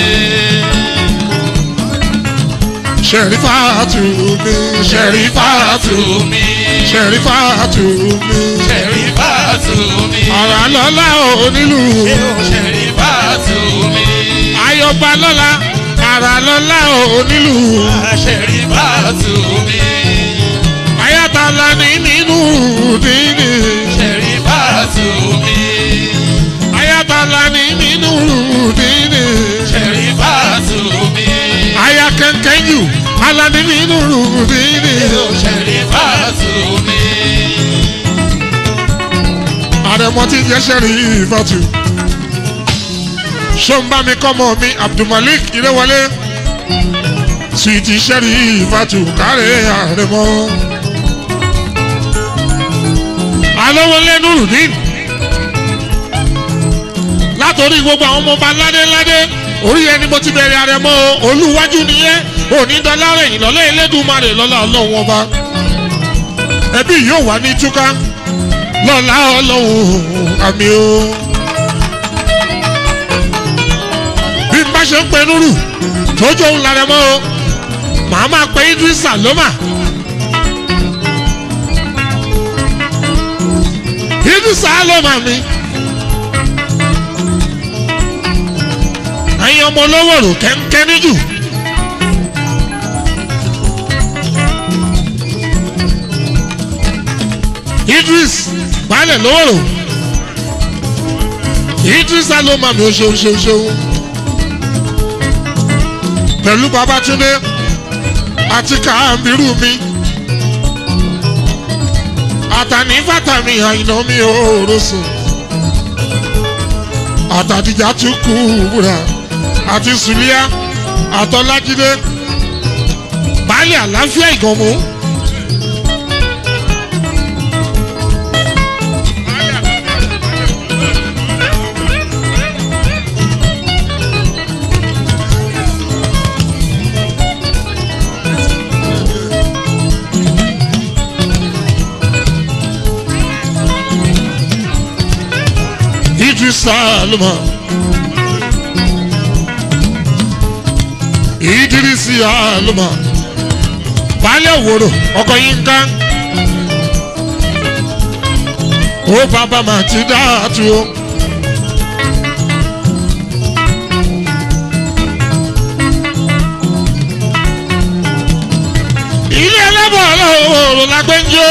ṣẹ̀rífà tù mí ṣẹ̀rífà tù Tùmí. ṣẹ̀rífà tù mí Ṣẹ̀rífà tùmí. àràlọ́lá onílù. Ṣẹ̀rífà tùmí. ayọba lọ́la ara lọ́la onílù Ṣẹ̀rífà tùmí. ayatala ní nínú dínì Ṣẹ̀rífà tùmí. ayatala ní nínú dínì Ṣẹ̀rífà tùmí. aya kẹ̀kẹ́ jù alani mi nuru mi ni ó ṣẹ̀rí bàtú mi. àrẹ̀mọ tí jẹ́ sẹ́rí ìfọ̀tù ṣọ́nbà mi kọ́mọ mi abdulmalik ìrẹ́wọlé suwiti sẹ́rí ìfọ̀tù kárẹ̀ àrẹ̀mọ. alówólé nurudin látòrí gbogbo àwọn ọmọ ọba ládéládé orí ẹni mo ti bẹ̀rẹ̀ àrẹ̀mọ o, olúwájú nìyẹn onídọ́lárẹ̀ ìlọ́lẹ́ elédùnmarè lọ́lá ọlọ́run ọba ẹbí yóò wà ní túká lọ́la ọlọ́run àmì o. bí n bá ṣe ń pe nuru tójú òun lára mọ́ o màá máa pe idrisa lọ́mà. idrisa lọ́mà mi. ẹ̀yin ọmọ olówó rò kẹ́ńkẹ́ níjù. idris baálẹ̀ lówóró idris aloma mi ò ṣeun ṣeun ṣeun pẹ̀lú babatunde àti kàámbirú mi àtàní fàtàmì àyìnà mi ò rọ̀ṣọ̀ àtàdìjà tún kú wúrà àti sùlíà àtọ́lájídé baálẹ̀ àlàáfíà ìgànmú. Idrisa Aluma. Idrisi Aluma. Baálé òwòrò ọkọ̀ yín ká. Ó bàbá màá ti dáàtú o. Ilé ẹlẹ́bọ̀ ọlọ́wọ́ la gbé ń jó.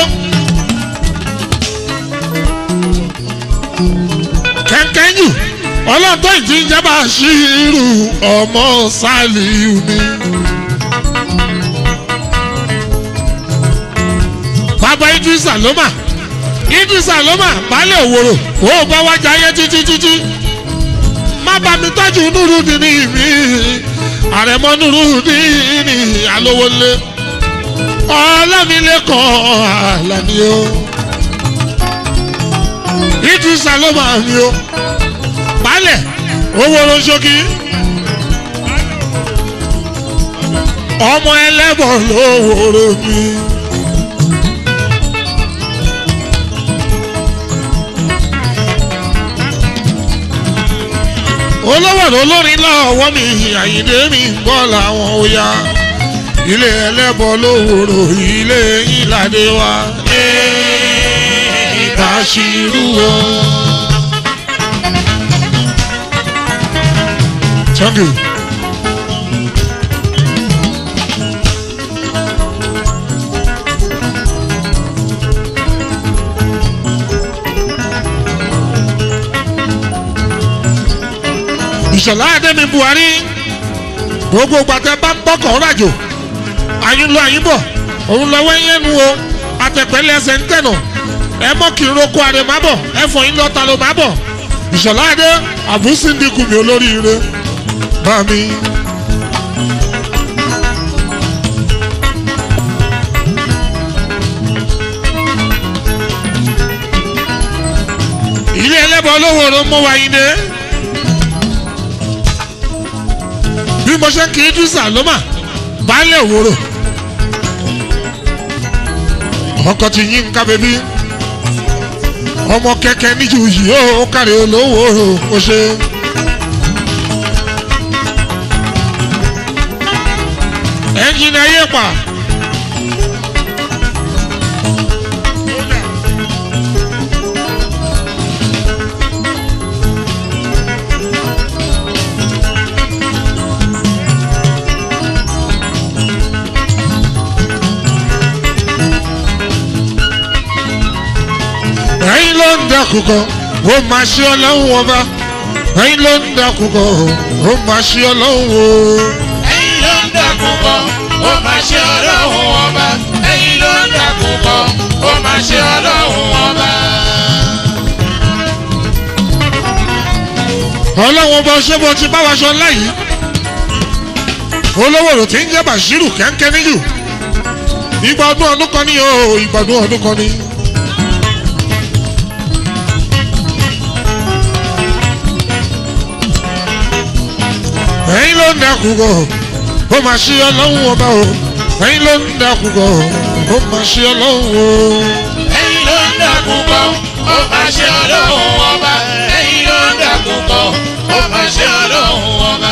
kẹ́ńkẹ́ńjù ọlọ́tọ́ ìjíjábà ṣírù ọmọ sálíù ni. bàbá idrisa ló mà idrisa ló mà baálẹ̀ òwòrò ó bá wá jayé títí títí má bá mi tọ́jú nùrùdìní mi àrẹ̀mọ nùrùdìní alówólé ọlọ́milẹ́kọ̀ọ́ àlàní o idrisa ló máa mi o baálẹ̀ owó ló ń ṣókí ọmọ ẹlẹ́bọ̀ lówóró mi. olówó olórin lọ́wọ́ mi àyíndé mi ń bọ́ làwọn ó yá ilé ẹlẹ́bọ̀ lówóró ilé ìlàdé wa. Bashiru o. Thank you. ìṣọ̀lá adẹ́mi buhari gbogbo gbàtẹ́ bá ń bọ́kọ̀ rájò àyín lọ àyín bọ̀ òun lọ́wọ́ yẹn nu o àtẹ̀pẹ́lẹ́ ẹsẹ̀ ń tẹ̀nà ẹ mọ́ kí n roko àrè má bọ̀ ẹ fọ yín lọ́ta ló má bọ̀ ìṣọ̀lá adé àbúsíndìkù mi olóríire bá mi. ilé ẹlẹ́bọ̀ olówó ló mú wa yín dé. bí mo ṣe ń kí idrisa ló mà baálé òwúrò ọkọ ti yín ká bẹbí ọmọ kẹkẹ níjú yìí ó kárí olówó ó ṣe. ẹnjìnì ayé pa. ẹ̀yin ló ń dàkúkọ ó máa ṣe ọlọ́run ọba ẹ̀yin ló ń dàkúkọ ó máa ṣe ọlọ́run o. ẹ̀yin ló ń dàkún bọ̀ ó máa ṣe ọlọ́run ọba ẹ̀yin ló ń dàkúkọ ó máa ṣe ọlọ́run ọba. ọlọ́wọ́n bá ṣé bó ti bá wa ṣọ láyìí olówó rò tí ń jẹ́ Bashiru kẹ́ńkẹ́ níjù ìgbà ọdún ọdún kan ní o ìgbà ọdún ọdún kan ní. ẹ̀yin ló ń dẹ́kun kọ́ ó máa ṣe ọlọ́run ọba o ẹ̀yin ló ń dẹ́kun kọ́ ó máa ṣe ọlọ́run o. ẹ̀yin ló ń dàkúkọ ó máa ṣe ọlọ́run ọba ẹ̀yin ló ń dàkúkọ ó máa ṣe ọlọ́run ọba.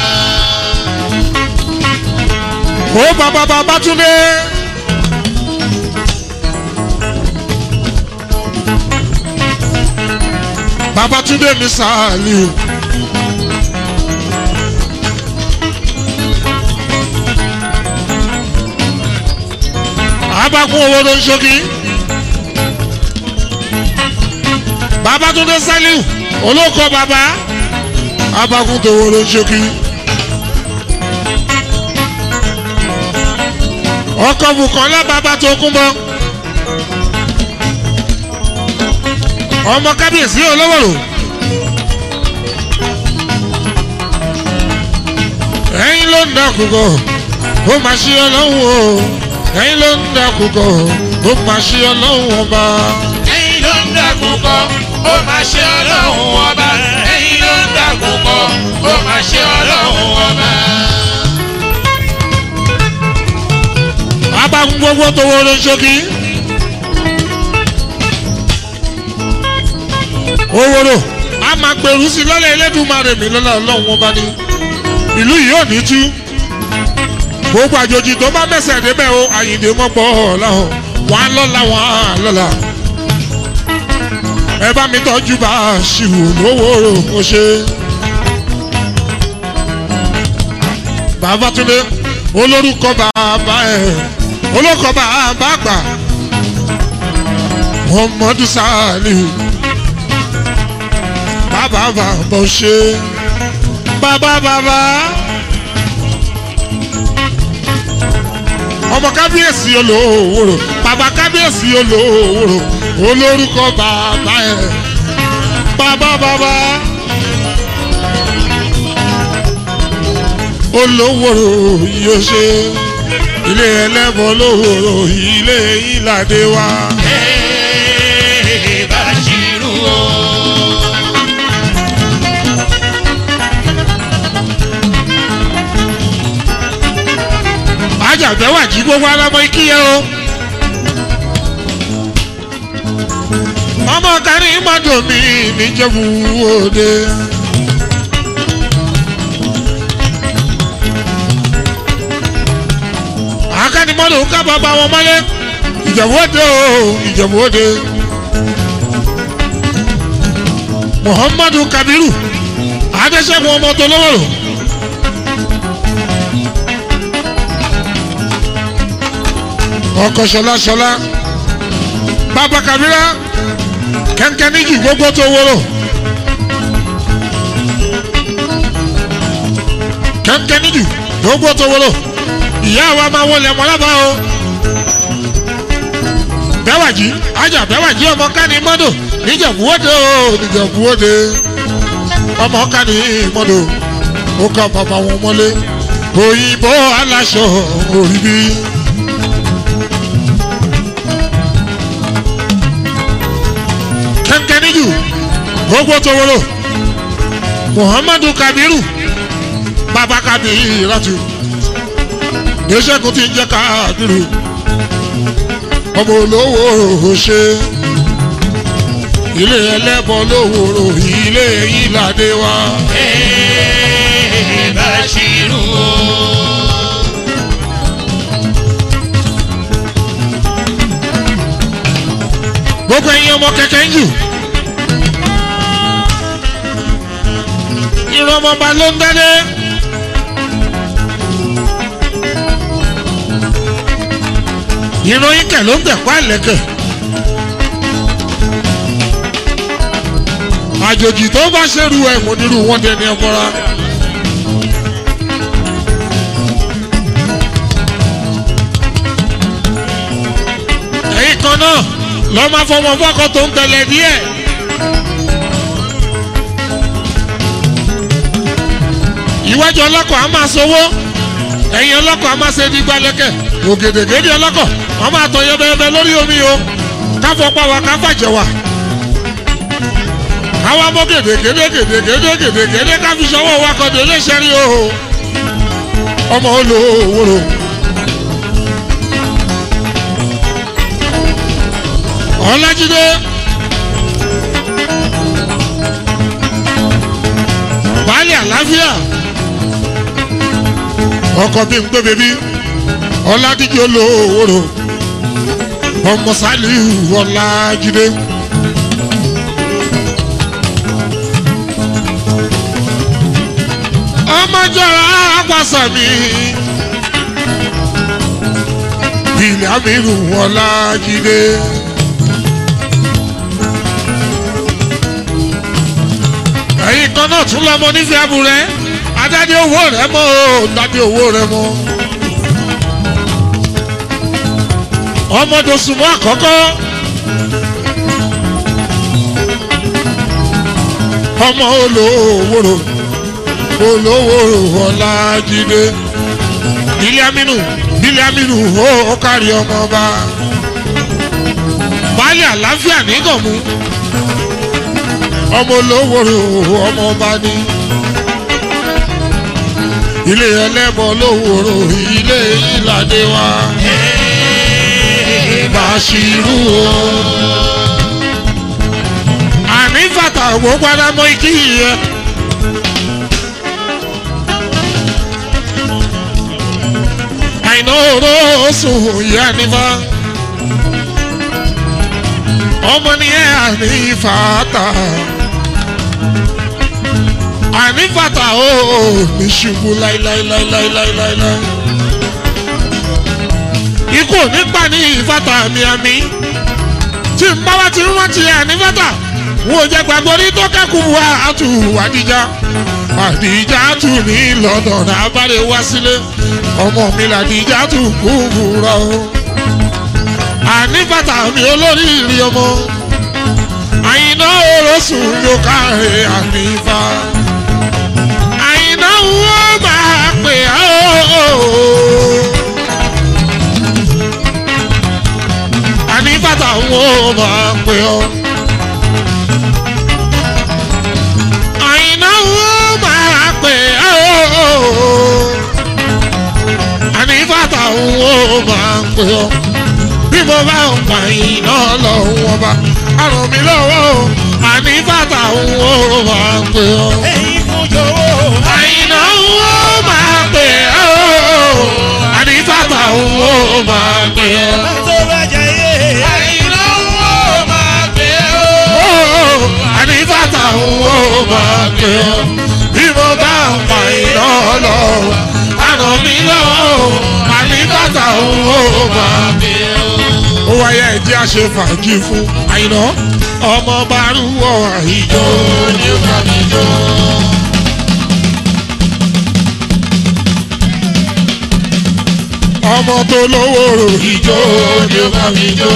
ó bàbá bàbá túndé. bàbá túndé mi sáàlì o. abakun owó ló ń ṣókí. bàbá túndé sálíù olóko bàbá abakun tó owó ló ń ṣókí. ọkọ̀ Bùkọ́lá bàbá tó kún bọ́. ọmọ kábíyèsí olówòrò. ẹ̀yin ló ń dàkúkọ ó máa ṣe ọlọ́run o ẹ̀yin ló ń dàkúkọ ó máa ṣe ọlọ́run ọba. ẹ̀yin ló ń dàkúkọ ó máa ṣe ọlọ́run ọba ẹ̀yin ló ń dàkúkọ ó máa ṣe ọlọ́run ọba. abakun gbogbo tó wọlé ṣókí. owóró a máa gbèrú sí lọ́lẹ̀ Elédùmarè mi lọ́la ọlọ́run ọba ní ìlú yìí ò ní tú gbogbo àjòjì tó bá mẹ́sẹ̀ débẹ̀ o àyìndé mọ́pọ̀ ọ̀làhàn wà á lọ́la wà á lọ́la ẹ bá mi tọ́jú bá a ṣìwò lówóró mo ṣe. bàbá túnde olórúkọ bàbá ẹ olókọ bàbá àgbà Muhammadu Saliu bàbá bàbá ṣe bàbá bàbá ọmọ kábíyèsí olówóró bàbá kábíyèsí olówóró olórúkọ bàbá ẹ bàbá bàbá olówóró yóò ṣe ilé ẹlẹ́bọ̀ olówóró ilé ìlàdé wa. Ee, Bashiru o. ajàgbẹ́ wà jí gbogbo alámọ ikíyẹ o. ọmọ kárí mọ́tò mi níjẹ̀bú òde. akánimọ́tò ká bàbá wọn mọ́lé ìjẹ̀bú òde o ìjẹ̀bú òde. muhammadu kabiru adéṣẹ́gun ọmọ tó lọ́wọ́ rò. ọkọ ṣọlá ṣọlá bàbá kabira kẹ́ńkẹ́ níjì gbogbo tó wúrò kẹ́ńkẹ́ níjì gbogbo tó wúrò ìyá wa máa wọlé mọ́lábà o bẹ́wàjì ajá bẹ́wàjì ọmọ kání mọ́dọ̀ níjẹ̀búwọ́dẹ o níjẹ̀búwọ́dẹ ọmọ kání mọ́dọ̀ ó ká bàbá wọn mọ́lé òyìnbó aláṣọ orí bí. kẹ́ńkẹ́níjù gbogbo toworo muhammadu kabiru baba kabiratu gbèsèkú ti ń jẹ́ kabiru ọmọ olówó ṣe ilé ẹlẹ́bọ̀ lówóró ilé ìlàdé wa. Ee, Bashiru o. gbogbo ẹ̀yin ọmọ kẹ̀kẹ́ ń jù. irun ọmọọba ló ń dádé. irun ikẹ̀ ló ń tẹ̀kọ́ àlẹ́kẹ̀. àjòjì tó bá ṣerú ẹ̀ mọ̀ nírú wọn dẹni ọmọra. bákan náà lọ́ máa fọmọ fọ́kọ tó ń tẹ̀lé díẹ̀. ìwájú ọlọ́kọ̀ á máa sowó ẹ̀yìn ọlọ́kọ̀ á máa ṣe di gbalẹ̀kẹ̀ ògèdègèdè ọlọ́kọ̀ wọ́n máa tọ̀ yẹbẹyẹbẹ lórí omi o káfọ́ pa wa káfà jẹ wa káwa mọ́ gèdègèdè gèdègèdè gèdègèdè káfi sọ́wọ́ wa kọ́ délé sẹ́rí o ọmọ olówóró. ọlájídé baálé àlàáfíà ọkọ bí n gbé bèbí ọládíjọ lówóró ọmọ sálíù ọlájídé. ọmọjọra apàṣàmì ilẹ̀ amínú ọlájídé. ẹ̀yin kan náà tún lọ́mọ nífẹ̀ẹ́ abúrẹ́ adáde owó rẹ mọ́ o dáde owó rẹ mọ́. ọmọdé sùnmọ́ àkọ́kọ́ ọmọ olówóró olówóró ọlájídé bílí amínú bílí amínú ó kárí ọmọọba baálé àlàáfíà nígànmú ọmọ olówóró ọmọọba ní ilé ẹlẹ́bọ lówóró ilé ìlàdé wa bàṣírù o àní fàtà ògbó padà mọ ikí yẹ. àìná oró sùn ìyá nífà ọmọ nìyẹn àní fàtà àní fàtà ó ní ṣubú láíláíláíláíláíláí ikú ò ní pa ní ìfàtà mi àmì tí n bá wá ti rántí àní fàtà wọn ò jẹ gbàgbọ́ ní tó kẹ́kọ̀ọ́ wa àtù àdìjà àdìjà tù ní london abáre wá sílé ọmọ mi làdìjà tù kúkúrọ àní bàtà mi olórí ìrì ọmọ àyìnà orosùn ló káre ànífà àyìnà wo máa pè á o. àní bàtà wo máa pè ọ́. àyìnà wo máa pè á o. àní bàtà wo máa pè ọ́. bí mo bá ń pa iná lọ́wọ́ bá àrùn mi lọ́wọ́ o. àní bàtà wo máa pè ọ́. ẹ̀yin fún jọ̀wọ́. àyìnà wo máa pè ọ́. àní bàtà wo máa pè ọ́. tó bá jayé. àyìnlá wo máa pè ó. àní bàtà wo máa pè ọ́. bí mo bá ń pa iná lọ́wọ́ àrùn mi lọ́wọ́ o. àní bàtà wo máa pè ọ́. ó wáyé ẹ̀jẹ̀ àṣẹ fàájì fún àyìnà ọmọ bárúwọ̀ àìjọ ní kàmíjọ. ọmọ tó lówó rò ìjọ ní kàmíjọ.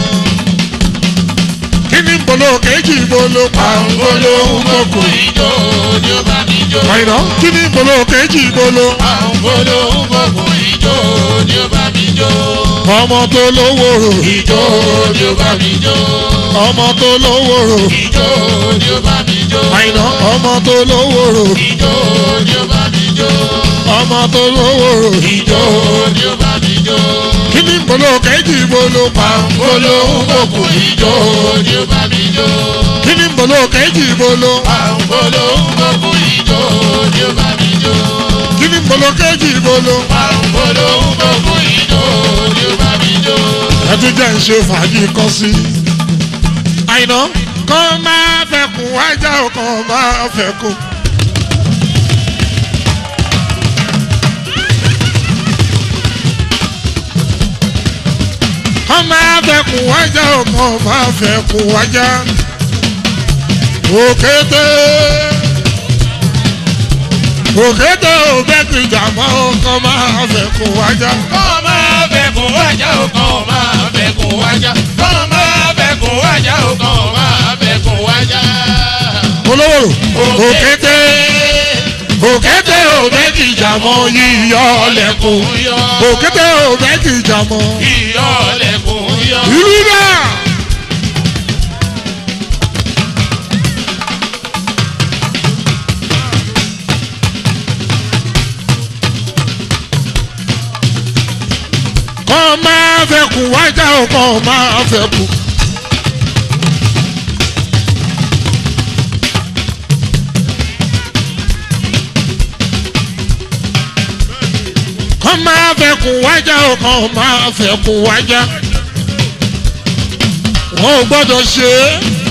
kí ni bolo kejì bolo pàǹgolo mọ̀kò. ìjọ ni ó bá mi jó. àyìnà kí ni bolo kejì bolo àwọn olóńgbò ìjọ ni ó bá mi jó. ọmọ tó lówó rò ìjọ ni ó bá mi jó. ọmọ tó lówó rò ìjọ ni ó bá mi jó. àyìnà ọmọ tó lówó rò ìjọ ni ó bá mi jó. ọmọ tó lówó rò ìjọ ni ó bá mi jó. kí ni bolo kejì bolo pàǹgolo mọ̀kò. ìjọ ni ó bá mi jó. kí ni bolo kejì bolo àwọn olóńgbò ìjọ ni ó bá mi jó. kí ni bolo kejì bolo. àwọn olóńgbò ìjọ ni ó bá mi jó. ẹtú jẹ́ ń ṣe fàájì kan sí. àyìnà kàn máa fẹ́ kún wájà ó kàn máa fẹ́ kún. kàn máa fẹ́ kún wájà ó kàn máa fẹ́ kún wájà. òkété òkété ò bẹ́ẹ̀ kìjà mọ́ ó kàn máa fẹ́ kún wájà. kọ́ máa fẹ̀kùn wájà o kàn máa fẹ̀kùn wájà kàn máa fẹ̀kùn wájà o kàn máa fẹ̀kùn wájà. olówó òkété òkété òbẹ́kì jàmọ́ yíyọ lẹ́kùn òkété òbẹ́kì jàmọ́ Iyọ̀ lẹ̀kùn yọ. ìlú náà. kọ́ máa fẹ́ kù wájà ó kọ́ máa fẹ́ kù. kọ́ máa fẹ́ kù wájà ó kọ́ máa fẹ́ kù wájà. wọ́n ò gbọ́dọ̀ ṣe é.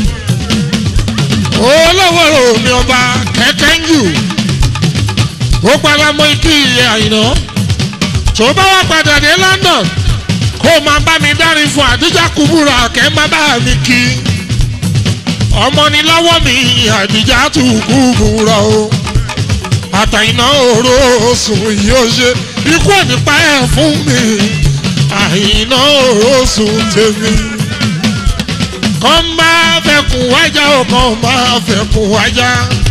olówó omi ọba kẹ̀kẹ́ ń jù. ó padà mọ ikú ìyẹn àyìnà tó bá wà padà dé London kó o máa bá mi dárin fún àdíjà kúbúrà kẹ́ má bá mi kí ọmọ ni lọ́wọ́ mi àdíjà tù kúbúrà o àtàyìnà òró sùn yóò ṣe ikú ònípa ẹ̀ fún mi àyìnà òró sùn tèmi kàn máa fẹ́ kún wájà o kàn máa fẹ́ kún wájà.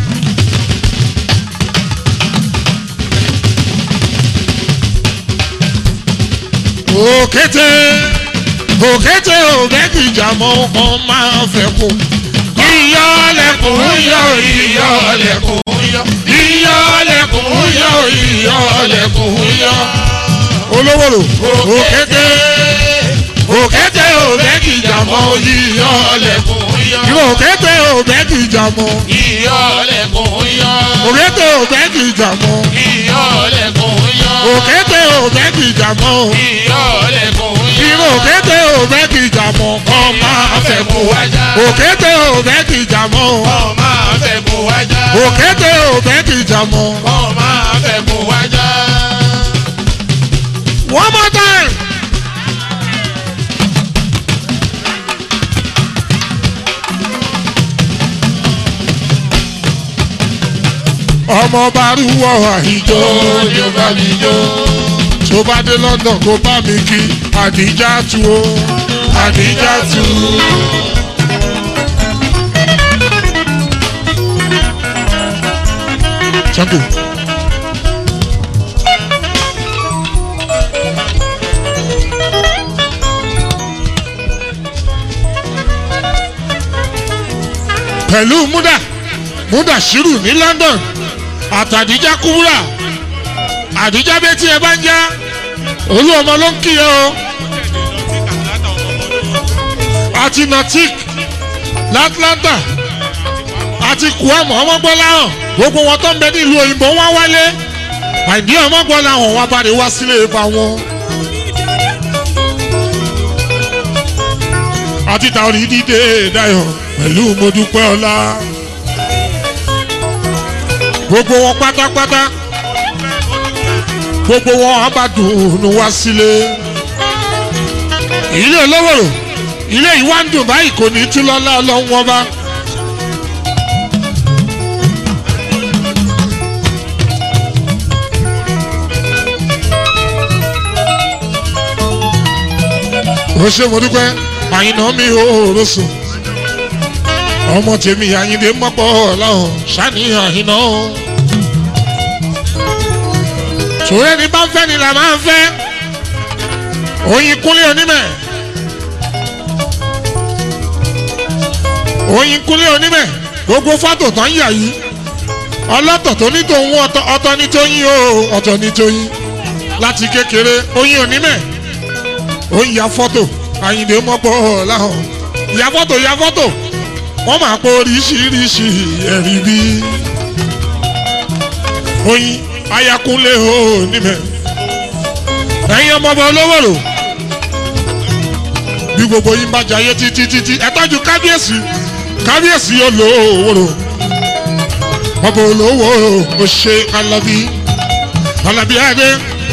òkété òkété òbẹ́kì jàmọ́ kan máa fẹ́ kú. iyọ̀ lẹ́kùn yọ iyọ̀ lẹ́kùn yọ iyọ̀ lẹ́kùn yọ iyọ̀ lẹ́kùn yọ. olówó òkété òkété òbẹ́kì jàmọ́ iyọ̀ lẹ́kùn yọ òkété òbẹ́kì jàmọ́ Iyọ̀ lẹ̀kùn yọ. òkété òbẹ́kì jàmọ́ Iyọ̀ lẹ̀kùn yọ. òkété òbẹ́kì jàmọ́. Iyọ̀ lẹ̀kùn yọ. irú òkété òbẹ́kì jàmọ́ kan máa fẹ́ kú. òkété òbẹ́kì jàmọ́ Kọ́ máa fẹ̀kùn wájà. òkété òbẹ́kì jàmọ́. Kọ́ máa fẹ̀kùn wájà. one more time. ọmọ barúwọ àìjọ Ojo bá mi jó. tó bá dé London kó bá mi kí àdìjà tu o àdìjà tu. Thank you. pẹ̀lú múdà múdà ṣírù ní London àtàdíjà kúbúrà àdíjà bẹ́ẹ̀ tí ẹ bá ń já olú ọmọ ló ń kí ẹ o àti natik latlanta àti kuam ọmọgbọ́láhàn gbogbo wọn tó ń bẹ nílùú òyìnbó wọn wálé àìdí ọmọgbọ́láhàn wọn bá lè wá sílé ipa wọn. àti tàwọn ìdíje dayọ̀ pẹ̀lú mọ́dúpẹ́ ọlá gbogbo wọn pátápátá gbogbo wọn á bá dùnú wá sílé ilé olówòrò ilé yìí wá ń dùn báyìí kò ní tú lọ́lá ọlọ́run wọn bá. ó ṣe mo dúpẹ́ àyìnà mi ò rọ̀ṣọ̀ ọmọ tèmi àyìndé mọ́pọ̀ ọ̀làhùn ṣáni àyìnà o. sòrò ẹni bá ń fẹ́ ni là máa ń fẹ́ oyin kúnlé onímẹ̀ oyin kúnlé onímẹ̀ gbogbo fọ́tò tán yà yìí ọlọ́tọ̀ tó ní tòun ọ̀tọ̀ ní tóyin o ọ̀tọ̀ ní tóyin láti kékeré oyin onímẹ̀ ó ń ya fọ́tò àyìndé mọ́pọ̀ ọ̀làhùn ya fọ́tò ya fọ́tò wọ́n máa pọ̀ oríṣiríṣi ẹ̀rí bí oyin ayakunle o níbẹ̀ ẹ̀yin ọmọọba olówóró bí gbogbo yín bá jayé títí títí ẹ tọ́jú kábíyèsí kábíyèsí olówóró ọba olówóró ó ṣe alábí alábí adé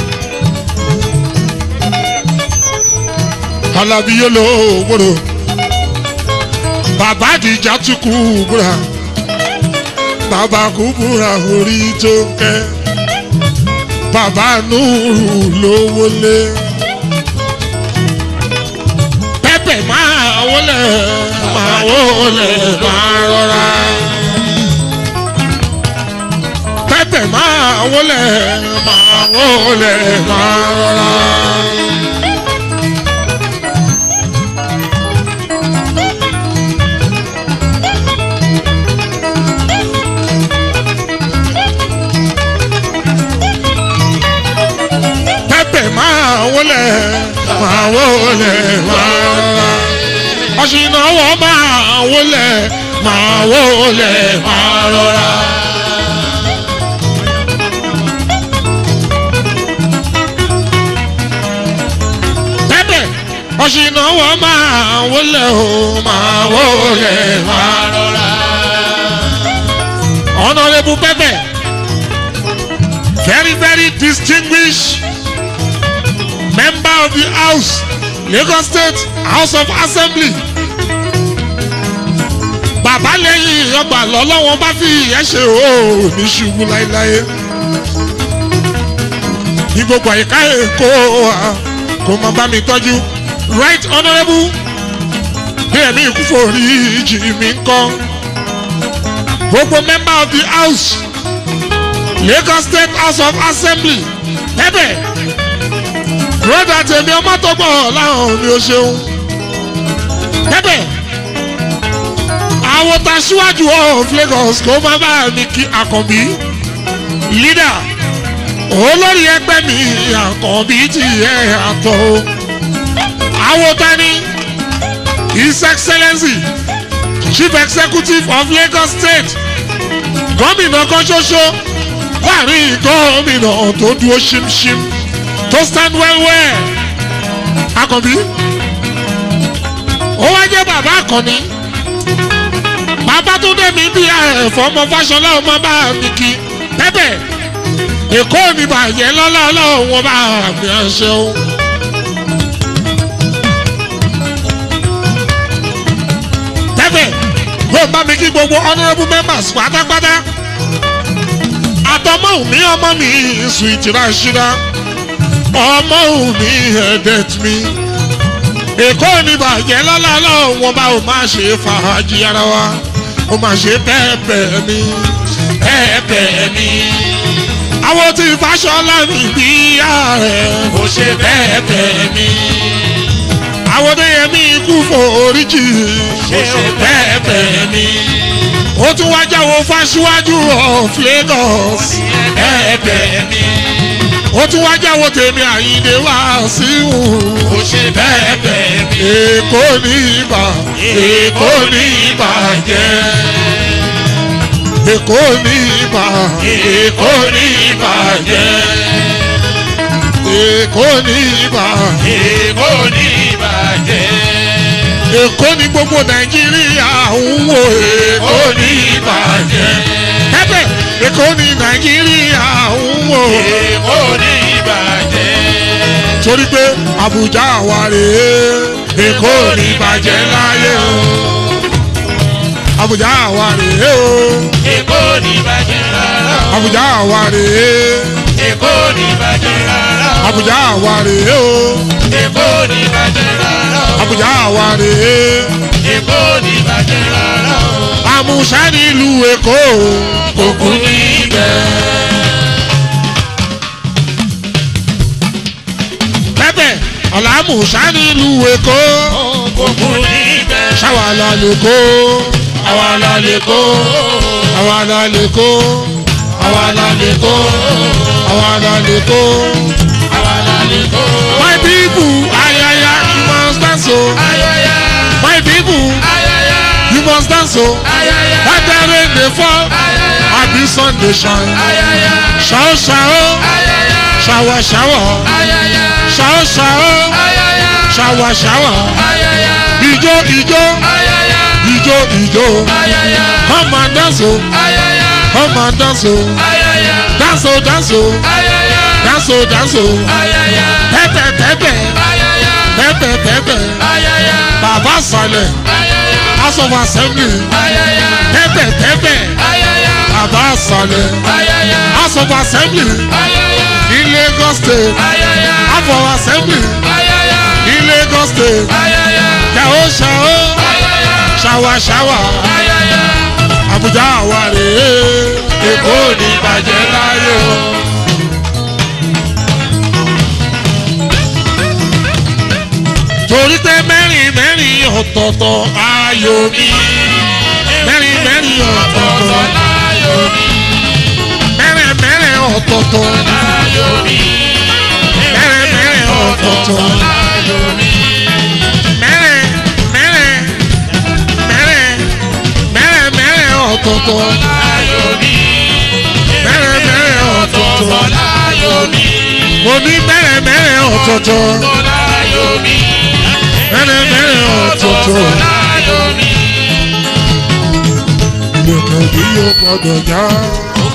alábí olówóró bàbá àdìjà tún kú búra bàbá kú búra orí tó ń kẹ́ bàbá nùrù lówó lé máa wọlé máa rọra. pẹ́pẹ́ máa wọlé máa wọlé máa rọra. pẹ́pẹ́ máa wọlé máa wọlé máa rọra. ọ̀ṣìnàwó máa wọlé máa wọlé máa rọra. pẹ́pẹ́ ọ̀ṣìnàwó máa wọlé o máa wọlé máa rọra. honourable pẹ́pẹ́ very very distinguished member of the house lagos state house of assembly bàbá lẹ́yìn ọgbà lọ́lọ́wọ́n bá fi ìyẹn ṣe o ní ṣubú láéláé ní gbogbo àyíká èkó kò mọ bá mi tọ́jú right honourable bí ẹ̀mí ìkúfòrí ìjì mi ń kọ́ gbogbo member of the house lagos state house of assembly pẹ́pẹ́ broda tèmi ọmọ tó gbọ́ láwọn mi ò ṣeun pẹ́pẹ́ àwọn ta síwájú of lagos kó má bá mi kí àkànbí leader olórí ẹgbẹ́ mi àkànbí ti ẹ̀ àtọ̀ o àwọn ta ni his excellency chief executive of lagos state gómìnà kan ṣoṣo láàrin gómìnà tó dúró ṣimṣim tó stand well well akànbí ó wá jẹ́ bàbá àkànní bàbá tó dé mi bí ẹ̀fọ́ ọmọ fáṣọlá ọmọ bá mi kí pẹ́pẹ́ èkó mi bàjẹ́ lọ́lá ọlọ́run bá mi ṣeun. pẹ́pẹ́ yóò bá mi kí gbogbo honourable members pátápátá àtọmọ́ mi ọmọ mi sweet rashida ọmọ mi ẹ̀dẹ̀t mi èkó ní bàjẹ́ lọ́lọ́lọ́ wọn bá ò máa ṣe fàájì ara wa ó máa ṣe pẹ́ẹ́pẹ́ mi pẹ́ẹ́pẹ́ mi. àwọn tí fàṣọlá mi bí ààrẹ ó ṣe pẹ́ẹ́pẹ́ mi. àwọn tó yẹ mí kú foríjì ó ṣe pẹ́ẹ́pẹ́ mi. ó tún wá jáwọ́ fáṣíwájú of Lagos pẹ́ẹ́pẹ́ mi. ó tún wá jáwọ́ tèmi àyíndé wá síhù ó ṣe pẹ́ẹ́pẹ́ mi. èkó ní ibà èkó ní ìbàjẹ́ èkó ní ibà èkó ní ìbàjẹ́. èkó ní ibà èkó ní ìbàjẹ́. èkó ní gbogbo nàìjíríà ń wò èkó èkó ní ìbàjẹ́. pẹ́pẹ́ èkó ní nàìjíríà ń wò èkó ní ìbàjẹ́. torí pé àbújá wà rèé èkó ní ìbàjẹ́ láyé o àbújá wà rèé o èkó ní ìbàjẹ́ rárá o. àbújá wà rèé èkó ní ìbàjẹ́ rárá o. àbújá wà rèé o èkó ní ìbàjẹ́ rárá o. àbújá wà rèé èkó ní ìbàjẹ́ rárá o. àmúṣá nílùú èkó kòkó ní ibẹ̀. pẹ́pẹ́ ọ̀làmúṣá nílùú èkó kòkó ní ibẹ̀. ṣáwa la lè kó àwa la lè kó. àwa la lè kó àwa la lè kó. àwa la lè kó. àwa la lè kó. my people ayaya you must dance o ayaya my people ayaya you must dance o ayaya when the rain dey fall ayaya abi sun dey shine ayaya ṣao ṣao ayaya ṣawa ṣawa ayaya ṣao ṣao ayaya ṣawa ṣawa ayaya ijó ijó ayaya ijó ijó ayaya come and dance o ayaya come and dance o ayaya dance o dance o ayaya dance o dance o ayaya pẹpẹ pẹpẹ ayaya pẹpẹ pẹpẹ ayaya bàbá sàlẹ̀ ayaya house of assembly ayaya pẹpẹ pẹpẹ ayaya bàbá sàlẹ̀ ayaya house of assembly ayaya ní lagos state ayaya house of assembly ayaya ní lagos state ayaya ṣàó ṣàó ayaya. ṣáwá ṣáwá ayẹyẹ àbújá àwa rèé èkó ní bàjẹ́ láyé o. torí pé mẹ́rin mẹ́rin ọ̀tọ̀ọ̀tọ̀ ayò mi mẹ́rin mẹ́rin ọ̀tọ̀ọ̀tọ̀ láyò mi mẹ́rin mẹ́rin ọ̀tọ̀ọ̀tọ̀ láyò mi mẹ́rin mẹ́rin ọ̀tọ̀ọ̀tọ̀ láyò mi mẹ́rin mẹ́rin mẹ́rin mẹ́rin mẹ́rin ọ̀tọ̀ọ̀tọ̀ láyò mi mẹ́rin mẹ́rin ọ̀tọ̀ọ̀tọ̀ láyò mi mo ní mẹ́rin mẹ́rin ọ̀tọ̀ọ̀tọ̀ láyò mi mẹ́rin mẹ́rin ọ̀tọ̀ọ̀tọ̀ láyò mi ìlẹ̀kẹ̀ bí yóò gbọdọ̀ já. ó